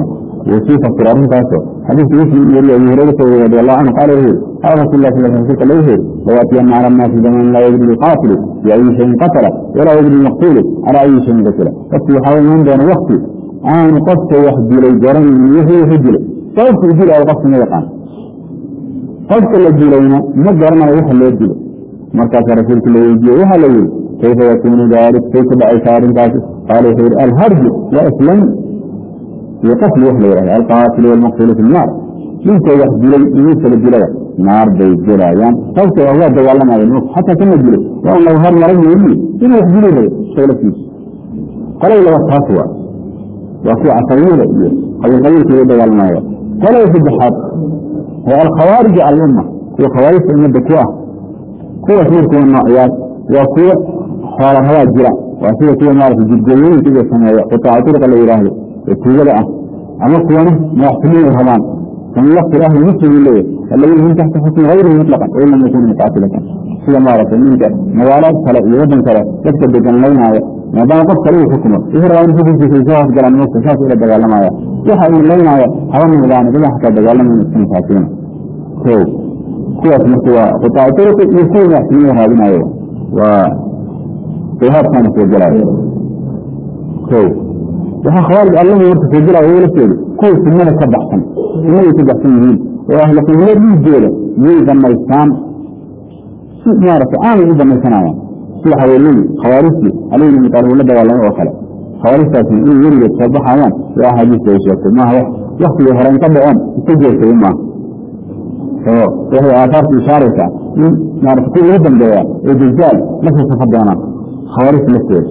وفي فصل أرنتاسو حديث مسلم يري أبي هريرة رضي الله عنه قال له قال رسول الله صلى الله عليه وسلم له ويأتين على الناس زمن لا يدري القاتل بأي شيء قتل ولا يدري المقتول على أي شيء قتل قد يحاول من دون وقت عن قصة واحد لي جرم يهي يهجل قصة يجيل أو قصة ما يقع قصة الجيلين ما جرم يحل يجيل مركز رسول الله يجيل وحل يجيل كيف يكون ذلك كيف بأي شعر قال خير الهرج وأسلم يقتل وحل يرى القاتل والمقتول في النار انت يحجلي يوصل الجلد نار بيجرى يعني قلت الله دوالنا على النص حتى كم الجلد وأن لو هر مرض يقول إنه يحجلي لي شغل فيه قال إلا وصفاتها وفي عصرية أو الغير كي دوالنا قال يحب حق هو الخوارج على الأمة هو خوارج في المدة كواه قوة ملك والنعيات وقوة حوال هوا الجرى وأسيرة كوة نار في الجدين كده سنة قطاع طرق اللي يراهي التوجة لأه أما قوانا ما يحتمين الهمان كان الله في الأهل مسلم الليل الذين هم تحت حكم غيره مطلقا وإن لم يكونوا مقاتلة سيدا ما رأت منك موالات فلا يوضن فلا تكتب بجن لنا ما دام قد سلوه حكمه إذا رأى نفسه في سيسوه في جلال نفسه شاك إلى دقال لما يحا إن لنا حوام مدانا بلا حتى دقال لما نسكن فاتين كو كوة مستوى قطاع طرق يكون يحتمين هذه أيوة و وهذا كان في الجلال كو waxaa khawaarij allahi marka soo jira wala jeedo kuwa sunnada ka baxsan sunnada ka baxsan yihiin oo ahla qiblada dhiigooda yay damaystaan si maaragtay aanay u damaysanayaan sida haweenadii khawaarijtii alayhi mutaalib la dagaalamo oo kale khawaarijtaasi in weligeed soo baxayaan waa axaadiista ay sheegtay maaha waktigii hore inka dhaceen iska jeesaday maaha oo waxay aataarta ishaaraysaa in maarata kuwa ugu dambeeya ee dajaal lasoo safa doonaan khawaarijta lafteeda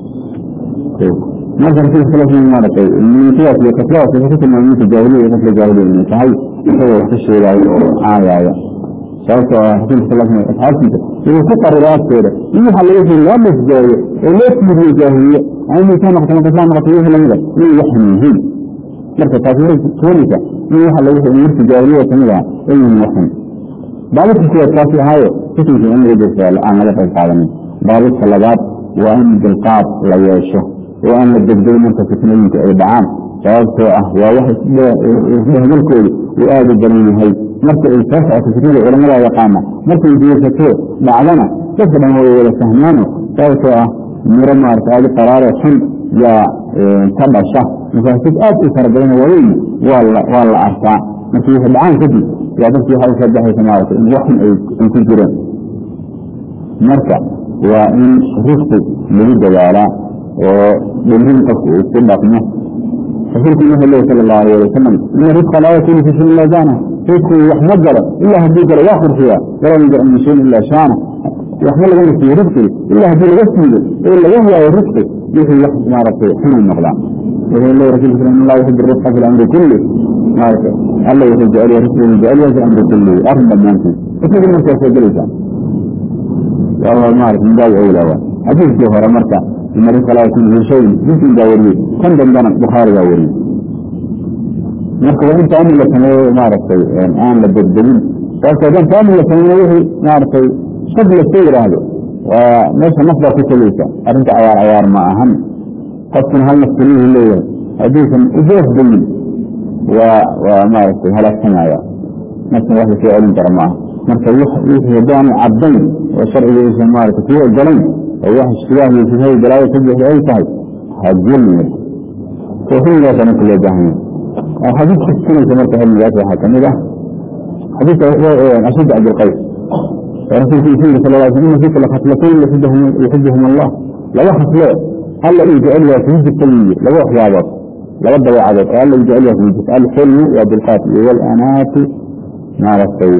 marka rasuulka sal sl maaratay sidaas iyo kasladaas wuxuu ku tilmaamay ninka jaahiliya iyo qofka jaahiliya inay tahay isagoo wax ka sheegaayo oo caayaayo sababtoo ah rasuulka sal sl asxaabtiisa wuxuu ku qarira agtooda in waxa laga sheegay loo masjooyo oo loo fiiriyo jaahiliye ama ka noqoto marka islam noqoto wixii lamida inay waxan yihiin marka taasi waxay keenaysa in waxa laga sheegay markii jaahiliya kamid ah ay yihiin waxan baabadka kuwaad kaasi ahaayo xukunkii in laga jeesta aan laga qayb qaadanin baabadka labaad waa in dilqaad la yeesho oo aan la degdeg marka fitnooyinka ay dhacaan sababtoo ah waa wax isdhehgalkoodu uu aada u badan yahay marka ay soo socoto fitnada culamada yaqaana markay jeesato dhacdana dadka dhan way wada fahmaano sababtoo ah miro maarata aadi qaraaro xun yaa ka dhasha mafaasid aad u fara badan waaweyn waa la arkaa markii waxay dhacaan kadib yaa dadkii waxa usoo baxaysa maarata in waxun ay ku jireen marka waa in rifqi lagu dadaalaa oo dhimrin qofku uu ku dhaqmo rasuulku wuxuu leeyahy sala allahu alayh wasalam ina risqa laa yakunu fi shayin illa zaana risku wax ma galo ilaa haddii galo waa qurxiya walaa yanzacu min shayin illa shaana wax ma laga nasiyo risqi ilaa haddii laga siiyo oo laga waayo risqi wixii wax maaragtay xunay noqdaan wuxuu leeyahy rasulku sal in allah yuxibu risqa fi lamri kulli maaragtay alla wuxuu jecel yahay risqigu jecel yahay fi amri kulli arrin dhammaantiis isaga markaa soo gelaysaa waa maarata min baabi awlaa waa xadiiskii hore marka in risqa laa yakunu fi shayin muslim baa wariyey kan dambana bukhaari baa wariyey marka waa in taamin la sameeyo maaragtay aan la degdegin sababto haddaan taamin la sameeyo wixii maaragtay shad laska yidhaahdo waa meesha naf baa ku tegeysa arrinta cayaar cayaar ma ahan qofkuna hal naf keliyuhu leeyahay hadduusan ujeef dayin waa waa maaragtay halaagsamaya naftan wax lasoo celin kara ma aha marka wixii haddaan caddayn oo sharciga uusan maaragtay kuu ogolayn oo wax ishtibaah iyo shubhada balaayo ka buuxda ay tahay hajulmi tawxiidkaasa marka loo baahan yahay xadiidka tusinaysa marka cilmigaas waxaa kamid ah xadiidka ashad cabdilqays rasuulku wuxuu yiri sal lla sl ina fika lakhaslatayn yuxibuhum allah laba khaslo alla uu jecel yahay kugu jirta wiyi laba waxyaabood laba dabeecadood oo alla uu jecel yahay kugu jirta alxilmu waa dilqaat iyo walanaatu maaragtay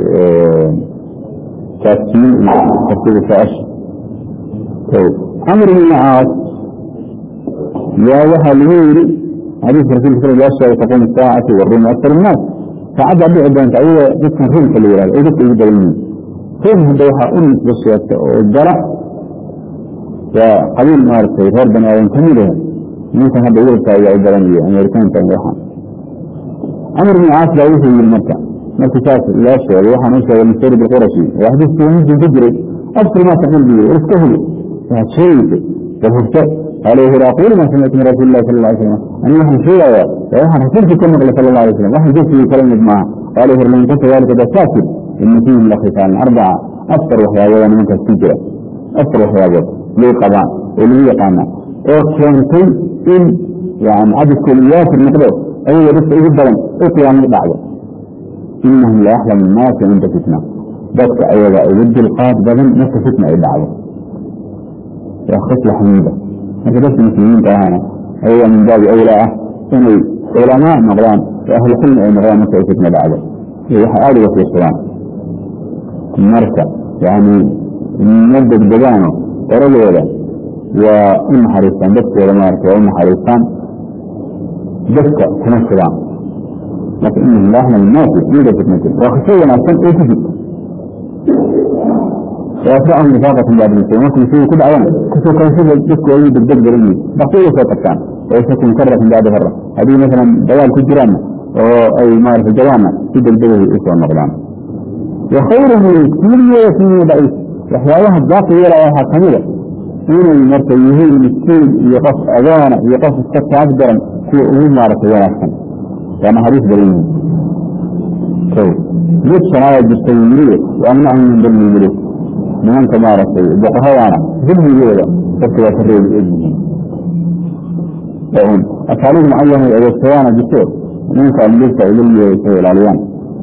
taasiin iyo tartiibu socosha amr ibn caas yaa waxaa lagu yiri xadiiska rasulka sal yaa sheegay taquum saacati waruum aktar innaas saacadda dhici doonta ayagoo dadkan ruumka la yihahdo ay dadka ugu badan yihiin ruum hadda waxaa u nisba sheegta oo gala waa qabiil maaragtay reer bani aadan ka mid ah ninkan hadda yurubka ayaa u badan iyo amerikaanka waxaan amr ibn caas baa wuxuu yiri marka markii saas loo sheegay waxaan u sheegay mustawrid alqurashi oo xadiiskii muslim ku jiray afkir maa taqul bi iska huli waxaad sheegaysay bal hurto قال يقول أقول ما سمعت من رسول الله صلى الله عليه وسلم أنا نحن شيئا وإحنا رسولك كما قال صلى الله عليه وسلم وإحنا جبت كلمة معه قال يقول من كنت ذلك بساكت إن فيه لخصال أربعة أكثر وحياة من كالسجرة أكثر وحياة ليه قضاء اللي هي قانا وكانتين إن يعني عدد كليات المقدور أي بس جدا اطلع من بعضه إنهم لا أحلم الناس عند فتنة بس أيضا ود القاد بدن نفس فتنة إلى بعضه يا خصلة حميدة هذا بس المسلمين كهانا هو من باب أولى إنه علماء مغران وأهل الحلم أي مغران نفس فتنة بعضه هي حالي وفي الصلاة مركة يعني مدد بدانه ورجل وإن حريصان بس ولا مارك وإن حريصان بس كما السلام لكن إنه لا أحنا الناس يوجد فتنة وخشية نفسا إيه تجد وأسرعهم نفاقة بعد المسلمين ممكن يسوي كل عوام كسو كان يسوي بس ويجب الدقر إني بقية فوق الثان ويسكن كرة بعد مرة هذه مثلا دوال كجران أو أي مارك الجوامع تجد الدقر إسوى المغلان وخيره كل يسمي ضعيف وحياها الضاقي يرى وحا كميرة إنه مرتا يهين مسكين يقف أذانا يقف السكة أكبر في أمور مارك ونحسن يعني حديث دليل طيب ليش سنايا جستي المريد وأمنعهم من ظلم المريد من أنت مارك بقها وانا ظلم المريد فكرة تريد إذنه فهم أسألوه معين الأوستيانا جستي منك أن ليس إلى اللي العليان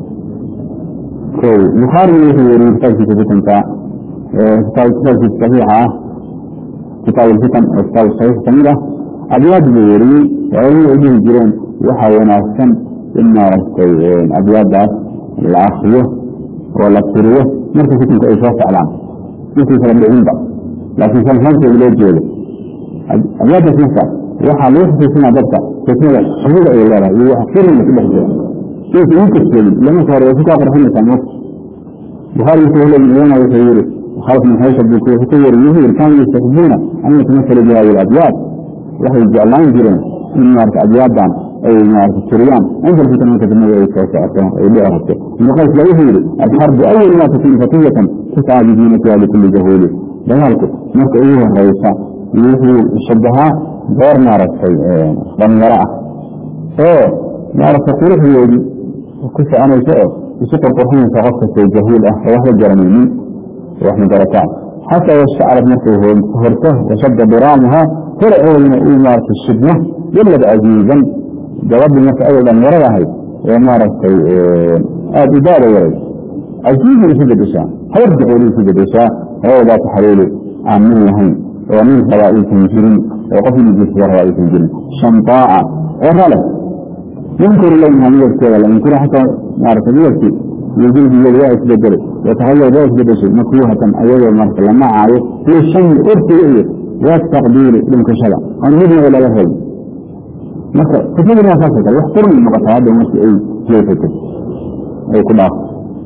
طيب يخارج يريد كتاب في فتنة كتاب في صحيحة كتاب الفتن كتاب الصحيح سميرة أبيات بيري وعلي عدين جيرين وحاونا السن إما رستيين أبيات داس العاصية ولا السرية مركز فتن كأيشاف أعلام مثل سلام بعيدة لكن سلام خمسة بلاد جيلة أبيات داس نفسها وحا ليس في سنة دبتا تسمية حدود أي الله يوحفر من كل حجرة كيف يمكن تسلم لما صار يفكا فرحمة كان بخاري يقول لك من هنا يسيري خلق من حيث الدكتور يطور يهير كانوا يستخدمون أن يتمثل بهذه الأبيات وحي الجعلان جيرين من مارك أبيات دان أي مارك السريان عند الفتن من كتبنا ويكوك أكرم أي بأرهبته من قيس لا يهير الحرب أول ما تكون فتية تسعى بدينتها لكل جهول ذلك مارك أيها الرئيسة يهير الشبهة غير مارك ضميراء أوه مارك تقول في يودي وكيف أنا يسأل يسوق القرحين فغفت الجهول أه وهو الجرمين واحنا دركات حتى يستعرض نفسه هرته وشد برامها فرع إمارة الشبنة يلد عزيزا جواب النفس أيضا ورها هي وإمارة إدارة ورد عزيز لسيد الإساء هيرجع لسيد الإساء هو ذات حليل عمين لهم ومن خوائف الجن وقفل الجسد وروائف الجن شمطاء وغلط ينكر إليها من يبكي ولا ينكر حتى نعرف يبكي يجوز الولاء يتبدل يتغير ذلك بدشي مكروهة أيضا المرسل لما عايز في الشيء أرسل ذات تقدير لمكشلة أن يبنى ولا يفعل مثلا كثير من أساسك يحترم المقطعات ومسي أي كيفك أي كل آخر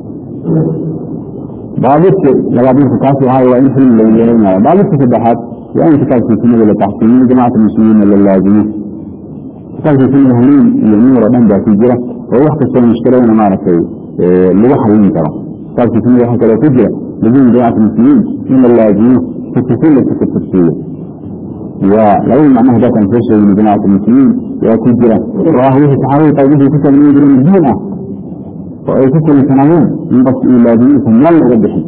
بعضك لغادين فكاسي هاي وإن حلم اللي يلينا بعضك تسبحات وإن فكاسي سنة ولا تحسين جماعة المسلمين ولا اللازمين فكاسي سنة هنين يمين ربان ذاتي جرة ووقت السنة مشكلة وانا ما رسي اللي حلين ترى فكاسي سنة وحكا لو تجرة لدين جماعة المسلمين من اللازمين تتسل لك التفسير ولو معناه ده كان فشل من جماعة المسلمين وتجرة راه يتحاول طيبه كتب من يجري من الدين ويكتب سنوين من بس إلى دينكم يلا قدحي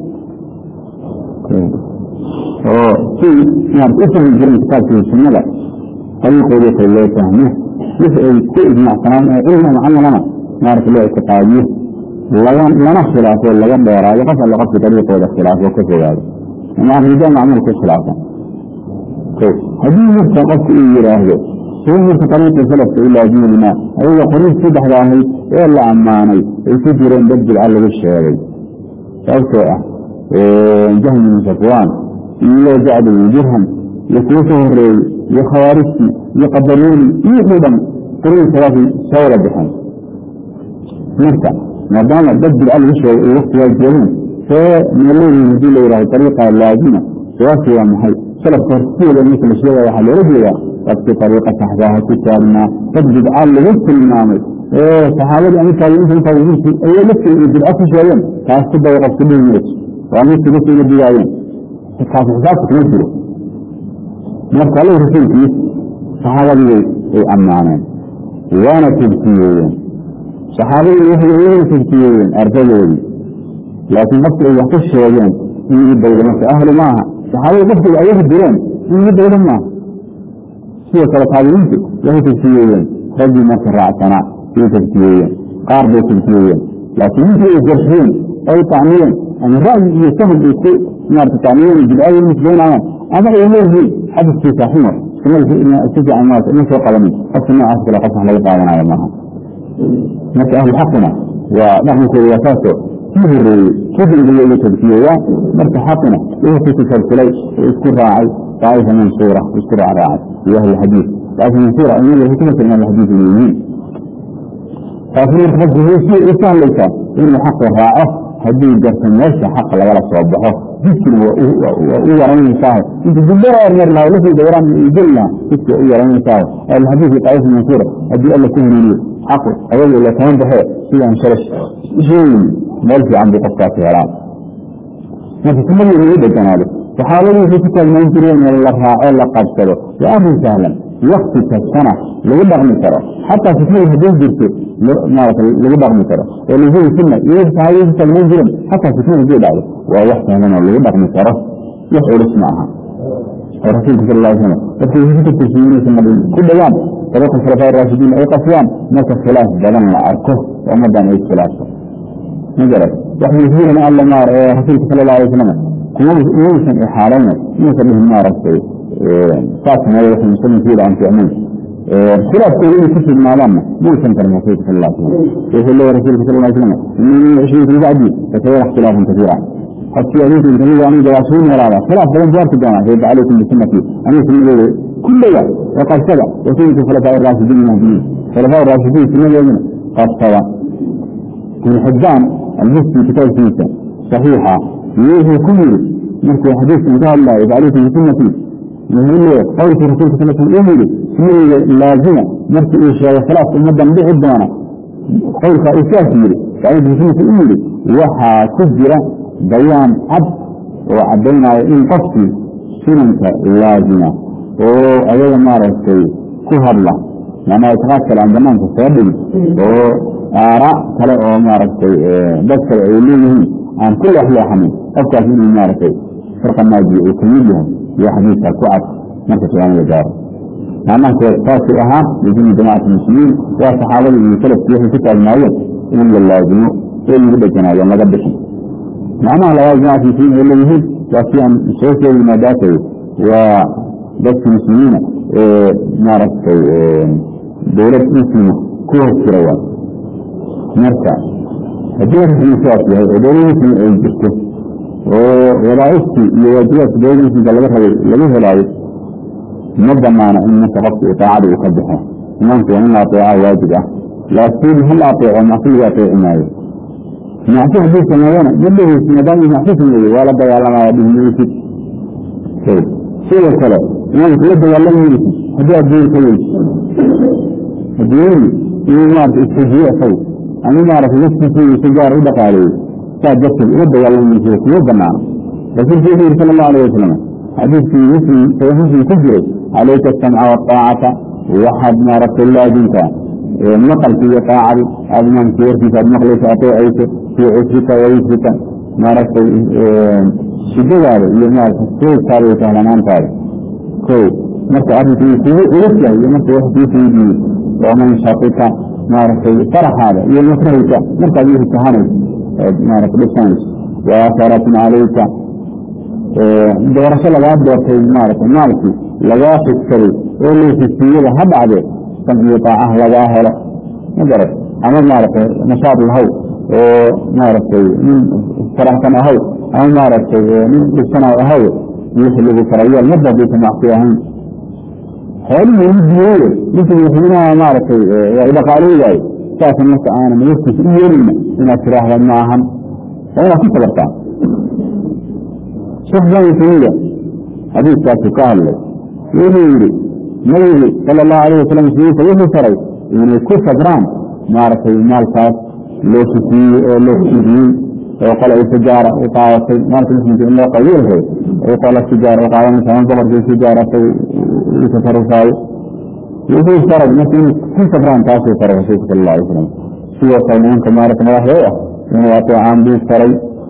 في نعم اسم الجرم كتاب في السنة طريق وليس الله فهمه يسأل كل مع سلام إلنا معنا لنا نعرف الله اعتقاديه لنا اختلاف ولا قد يرى يقف على قصد طريق ولا اختلاف وكيف هذا ومع الرجال معمول كل خلافا هذه نفسها قصد إيه يراهده هو نفس طريق السلف إلى ديننا هو قريب سبح ذاهي إلا عماني يسجرون بدل على الشهري فأوسع جهم من صفوان إلا جعل الجهم يكوسه الرئي يخوارسي يقبلوني يخدم قريب ثلاثي سورة بحن نفسه ما دام بدل على الشهري الوقت يجرون فمن الذي يهدي إلى طريقة اللازمة سواسي ومحي سلف ترسيل مثل الشيء وحل رجلا وفي طريقة صحبها كتابنا تجد على لغة المعامل ايه صحابة يعني كان يمكن توجيه ايه لسه يجد الأصل شويا كان سبا وقف كله يموت وعن يسي بس يجد يعين كان حساب تنزله marka alla rasuulkiis saxaabadii ay ammaaneen waana tebkiyeeyeen saxaabadii waxay iyaguna tebkiyeeyeen ardadoodii laakiin qofki ay wax ku sheegeen in ii daydo marka ahlu maaha saxaabadii qofkiga ayaga direen in ii daydo maaha sidoo kale taabiciintu waxay tebkiyeeyeen raggii marka raacsanaa way tebkiyeeyeen qaar bay tebkiyeeyeen laakiin ninkii ay jarxiyeen ay tacmiyeen ama ra'yi iyo sahal ay ku maarata tacmiyeen bidcada nisbeynayaan ama ay leeyihiin xadiskii saaxiimo si fiican maarata ima soo qabanin qofka noocaas kale qof wax laga qaadanayo maaha marka ahlu xaqina waa dhaqankooda waa saasoo kii horeeyey kii dambeeye uga tadkiyeeyaan marka xaqina wuxuu ku tasalsulay oo isku raacay طائفة منصورة يذكر على عاد في أهل الحديث طائفة منصورة أن يجب حكمة من أهل الحديث اليمين فأخير تفضل هو شيء إسان ليس إنه حق الراعة هدي جرس الناس حق لا ولا صوبه جسر ويرمي صاحب انت جبرا أرمر له لفي دوران يجلنا جسر ويرمي صاحب الحديث طائفة منصورة هدي الله كل لي حق أول إلا كمان بحي شيء عن شرش شيء مالك عن بقصة كهرام ما في كل يريد الجنالي saxaabadii waxay ku taalmayn jireen in la raaco la qabsado waa arrin sahlan wakti kastana lagu dhaqmi karo xataa fitnada haddii jirto maarata lagu dhaqmi karo oo lahuyi sunna iyo saxaabadii ku taalmayn jireen xataa fitnada haddii dhacdo waa wax sahlan oo lagu dhaqmi karo wax culus ma aha oo rasuulka sal alla slam dadka waxay ku tagtasiinaysa madhin ku dhawaan dariiqa khulafaa raashidiin ay qasiyaan marka khilaaf badan la arko oo ummadan ay iskhilaafto magarad wax yuhiirana alla maar ee rasuulka sala alla alay wasalam kumaysan ixaalayna inuusan dhihin maaragtay saasmay waxay muslimkiida aan ficnayn khilaafkooda inay ku sugnaadaanna muusan karin rasuulka sal alla slam wuxuu leeyahy rasuulka sal alla slam inii cishriin fi bacdi fasayara ikhtilaafan kasiira qofkii adinku intamida aniga waa suu noolaada khilaaf badan ku arki doonaa sayda calaykum bisunati aniga sunnadeeda kulliga oo qabsada wasunnati khulafaa raashidiin mahdiyiin khulafaa raashidiin sunnadeeduna qabsada ibn xibaan almufti kitaabkiisa saxiixa wuxuu ku yiri markuu xadiiskan ka hadlaayo calaykum bisunati wuxuu leeyahay qowlkii rasuulka sal slam uu yidhi sunnadeyda laazima markii uu sheegay khilaaf ummadan dhici doona qowlkaa uu saas yidhi calaykum bisunati uu yidhi waxaa ku jira bayaan cad oo caddaynaya in qofkii sunanka laazima oo ayaga maaragtay ku hadla macnaha itiqaad kale aan banaanka soo dhigin oo aaraa kale oo maaragtay dad kale ay leeyihiin aan ku leexleexanin qofkaas inuu maaragtay firqa naajiya uu kamid yahay iyo xadiidkaa ku cad marka qiyaamada gaaro macnaha saasuu ahaa lidini jamacat muslimiin waa saxaabadii iyo salafkii waxay ku taagnaayeen in la laazimo oo lagu dheganaado laga bixin macnaha labaad jamacat muslimiin ay leeyihiin waa si aan soo sheegi maadaatayo waa dadka muslimiina ee maaragtay dowlad muslima ku hoos jira waa marka haddii arrinkan sidaas yahay oo dowlad muslima ay jirto oo wadaaiftii iyo waajibaadka dowlada muslimka laga rabay laga helaayo ma banaana in marka qofka itaacada uu ka baxo imaamku waa in la ateeca waajib ah laakiin hal ateeco macsi lagu ateeci maayo macsi hadduu sameeyana ma dheheysi maadaama macsi sameeyey waa la dagaalamaya dhihmaysid sidoo kale imaamku la dagaalamaysid haddii adduun ka weyso adduunyadii inuu maarata istajiye isagu ama maarata naftiisa si gaar u dhaqaaleeyey saa darteed uma dagaalamaysa kuma banaana rasuulku wuxuu yihi sala allahu alayh wasalam xadiidkii muslim saxiix muslim ku jiray calayka asamca waaطaacata waxaad maaragtay laazimtaa maqalki iyo taacadi aad imaamki warkiisa aad maqlayso ateecayso fii cusrika wa yusrika maaragtay shidadaada iyo maarata soogtaada iyo sahlanaantaada ko marka arrinku uu kugu culus yahay iyo marka wax kuu faydiyo waman shaqika maaragtay faraxaada iyo makrahayka markaad wixii kahanayso ood maarata dhisanayso waasaratin calayka doorasho lagaa doortay maarata maalkii lagaa xigsaday oo leesisiiyada ha dhacdee san iyo daacah lagaa helo ma garat ama maaragtay nashaad lahow oo maaragtay nin faraxsan ahaw ama maaragtay nin dhibsanaw ahaw wixii lagu farayeel marba hadaysa macsi ahayn xoolihii u diyeeye ninkii madaxweynaha maaragtay waa idhaqaaleyaayo saasa marka aanan warkiisa u yeelina inaad tiraahda ma ahan waa inaad ku sabartaa sheekh islaam tamiya xadiiskaasu ka hadlay wuxuu yidhi nabigu sala allahu alayh wasalam muslimiinta wuxuu faray inay ku sabraan maaragtay maalkaas loo sufiyey oo loo fidiyey oo qole ay sijaara u qaadatay maalka muslimka in loo qaybiyo la rabay ay qola sijaara u qaadanaysa ama boqorkii sijaara asag u tasarufaayo wuxuu faray marka inuu ku safraan taasuu faray rasuulka sala alla alay slam sidoo kale nimanka maarata madaxda u ah inuu ateecaan buu faray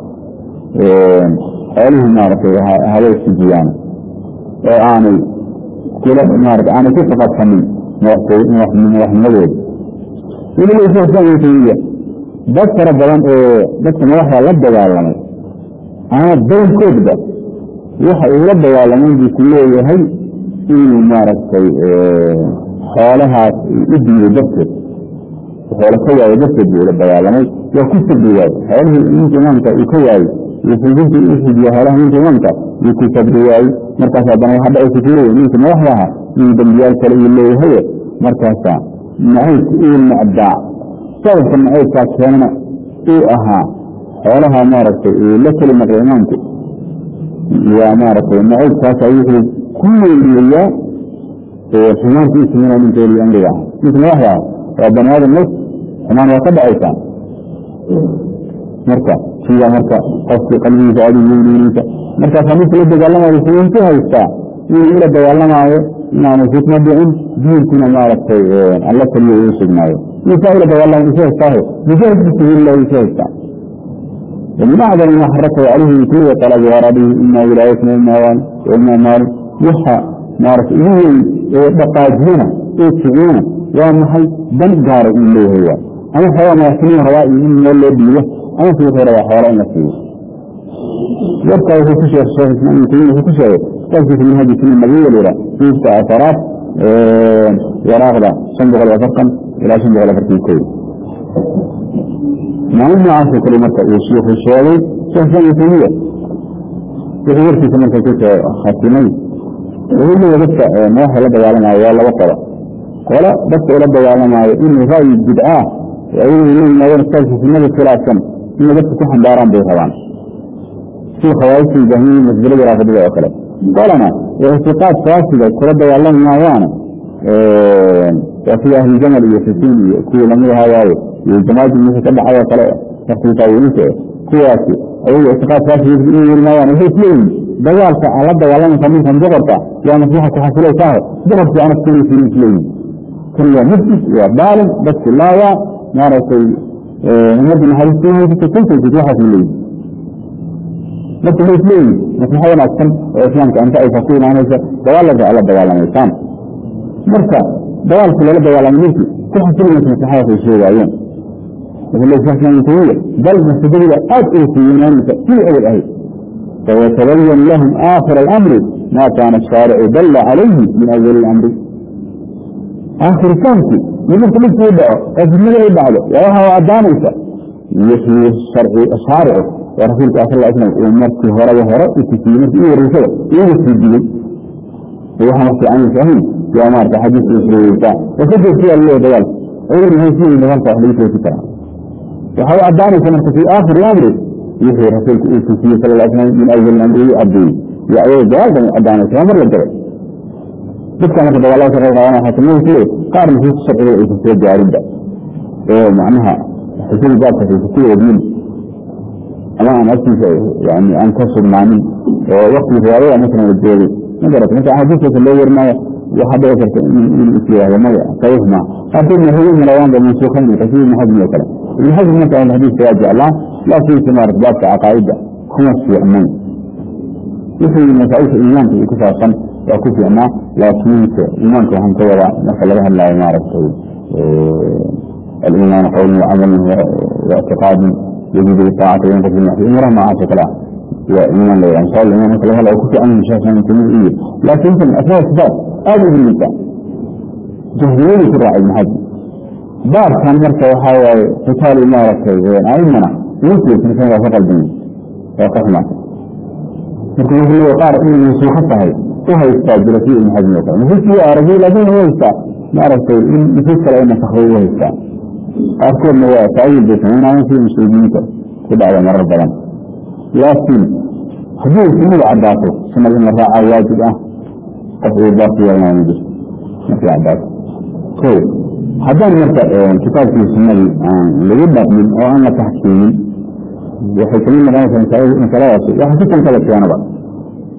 xoolihii maaragtay haba isujiyaan oo aanay kula maarata aanay ku faqadsanin madaxnimadooda weliba islam tamiya dad fara badan oo dadka madaxda la dagaalamay ama badankoodba waxa uu la dagaalamay buu ku leeyahay inuu maaragtay xoolahaas u diiday darteed xoolo ka waayo darteed buu ula dagaalamay waa ku sabri waaye xoolihii ninka imaamka uu ka waayey iyo fujinta u xidiya xoolaha ninka imaamka wuu ku sabri waayey markaas haddana waxa dhacaysa ku leeyahay ninka madaxda aha inuu dambiyaal kale uu leeyahaye markaasaa nacaybka uu nacdaa sababka nacaybkaa keenana uu ahaa xoolaha maaragtay uu la keli naqday imaamku waa maaragtay nacaybkaasa wuxuu ku weeliyayaa xumaanka u sameynaya ninka weli amriga ah ninka madaxda ah waa bani aadam naf xumaan waa ka dhacaysaa marka sida marka qofki qalbigiisa aad weyneysa markaasaa ninka la dagaalamayo wuxuu ku haystaa inuu ula dagaalamaayo inaanu fitna dhicin diinkuna maaragtay alla kaliya uu sugnaayo ninkaa ula dagaalama isu haystaaho mujaahid bisabiililah isu haystaa ومن أعظم ما حركه عليه كل طلب ورده إما ولايتنا إما وان وإما مال وحا مارك إيه دقاجينا إيه تغينا ومحي دم جار إليه هو أنا حوا ما يحسنين روائي إن يولي بيه أنا في غير وحوالي نفسه يبقى في كشي الشيخ اسمه كلمة في كشي تجد من هذه كلمة مبيئة لرا في أثرات وراغدا صندوق الوفرقا إلى صندوق الوفرقا كوي معنى عاصر كلمة الشيخ الشيخ شيخ ثاني ثانية يغير في كلمة كيف خاتمين وهو اللي بس ما هو لبدا يعلم على ولا وقرا ولا بس ولا بدا يعلم على إنه رأي بدعة وأيه إنه ما يرتاج في النبي خلاف كم إنه بس كحن داران به طبعا في خوارج الجهمية مسجلة رافضية وكلا قالنا اعتقاد فاسدة كل بدا يعلم ما وانا وفي أهل الجمل يسسين كل لم يهوايه والجماعة المسا تبع على طلع تخطيطا ونسا كواسي أي اعتقاد فاسد يقول الموان وهي سليم دجالك على دجالنا فمن كان جغرتا يا نصيحة كحسلة ساهر جغرت أنا كل سليم سليم كل نفس وبالغ بس لا يا نارسي نمد من حديث سليم في كل شيء تتوحى سليم بس هو سليم نصيحة ونأكسن وإسلامك أنت أي فصيل عن هذا دجالك على دجالنا إسلام مركا دجالك على دجالنا نفسي كحسلة نصيحة في الشيء وعيون وفي الله سبحانه وتعالى بل مستدل أد إلى في أول أهل فيتبين لهم آخر الأمر ما كان الشارع دل عليه من أول الأمر آخر كانت يمكن كل يدعو أجمل يدعو وهو أدانيسا يحيي الشرع الشارع ورسولك أصلى الله عليه وسلم ومرك هرى وهرى يتكينه إيه الرسول إيه السجل وهو نفسي عن الفهم يا مارك حديث إسرائيل وكذب فيها الله ديال أول ما يسير من نظام تحديث وكتاب وهو أدانيسا مرك في آخر الأمر يحيي رسولك إيه صلى الله عليه وسلم من أول الأمر يؤدي يعيد جواب أدانيسا أمر للدرس dadka marka dagaalada ka qayb qaadanaya xaakimada kule qaar nusuusta sharciga ay kusoo gaarinba oo macnaha xisada baabka kusoo wadiin ama aan agtiisa yani aan ka sugnaanin oo waktiga riwaayada masalan la joogay ma garata marka axaadiistaasa loo warinayo waxaa dhici karta in is yidhahdo maya saxiix ma qaarkoodna waxay u malayaanba mansuukan bilxasiib ibn xasmi oo kale ibn xasmi marka ahlu xadiiska waa jeclaa laakiinse maarata baabka caqaa'ida kuma fiicnayn wixii masaaisha iimaanka iyo ku saabsan waa ku fiicnaa laakiinse iimaanka waxaan ka wadaa marka laga hadlaayo maaragtay aliimaan qowlin wacamalin waictiqaadin yajibu biطaacati wayanqus bilmacsi umuraha noocaas oo kale ah waa iimaan la yidhaha insha allah iimaan marka laga hadlayo ku fiican sheekh ibn taymiya iyo laakiinse asmaa sifaat aad u liita jahiliyadii ku raacay ibn xaji baarkan marka waxaa waaye xitaali maaragtay aimana muslimkan waa ka qalbiyey waa ka xumaatay marka wuxuu leeyahay qaar inay mansuuko tahay u haystaa jira si ibn xajmi oo kale nufuuskii waa aragay laakiin u haystaa maaragtay in nufuus kale ay nasakday u haystaa qaarkoodna waa taayil bay samaynaayeen sida muslimiinta ku dhacda marar badan laakiin haddii sunnadu caddaato sunnada in la raacaa waajib ah qof uu baarku yeelanaya ma jirto markay caddaato ko haddaan marka kitaabkii sunnadii aan lagu dhaqmin oo aan la taxkiimin waxay kamid noqonaysaa masaladaasi waxa si kale kala keenaba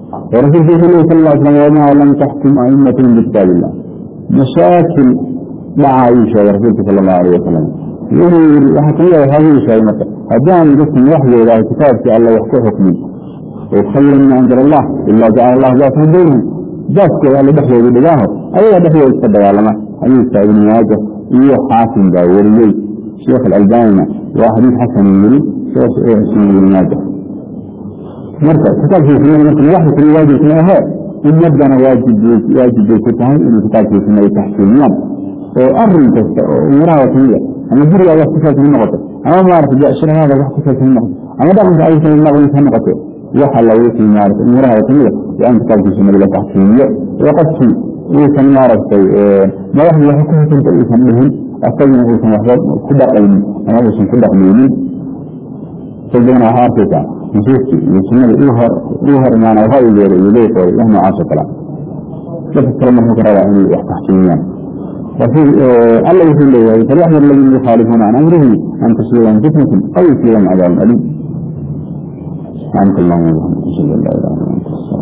ورسول الله صلى الله عليه وسلم وما لم تحكم أئمة بكتاب الله مشاكل مع عائشة ورسولك صلى الله عليه وسلم يقول وحكي هذه شيء مثلا هدان جسم وحي إلى كتابك الله يحكي حكمي وخير من أنزل الله إلا جعل الله ذاته بينهم ذاتك اللي دخلوا بداه أيها دخلوا يتصدق على ما أيها سعيد مواجه إيه حاكم باوري شيخ الألباني وحديث حسن يري شيخ إيه سنة المواجه مركز كتاب في سنة مثل واحد في الواجه سنة in yadana waajib waajib bay ku tahay inuu kitaabkiisuna ay taxkiimiyaan oo arin kasta oo umuraha wataniya ama guriga wax ku saabsan noqoto ama maarata jashirahada wax ku saabsan noqoto ama dhaqanka aysan naqlis ha noqoto waxa la wixii maarata umuraha wataniya waa in kitaabkiisuna la taxkiimiyo oo qofkii uusan maaragtay madaxdii wax ku husanta uusan dhihin asaguna uusan waxba ku dhaqaynin ama uusan ku dhaqmaynin sadana waxaa arkaysaa nusuustii iyo sunnada uu hor imaana ra'yigeeda iyo leeqooda wax noocaas oo kale dadka kale markuu ka rabaa inay wax taxkiimiyaan alla wuxuu leeyahay falyaxdar aladiina yukhaalifuuna can amrihi an tusiibahum fitnatun aw yusiibahum cadaabun aliim سبحانك اللهم وبحمدك اشهد ان لا اله الا انت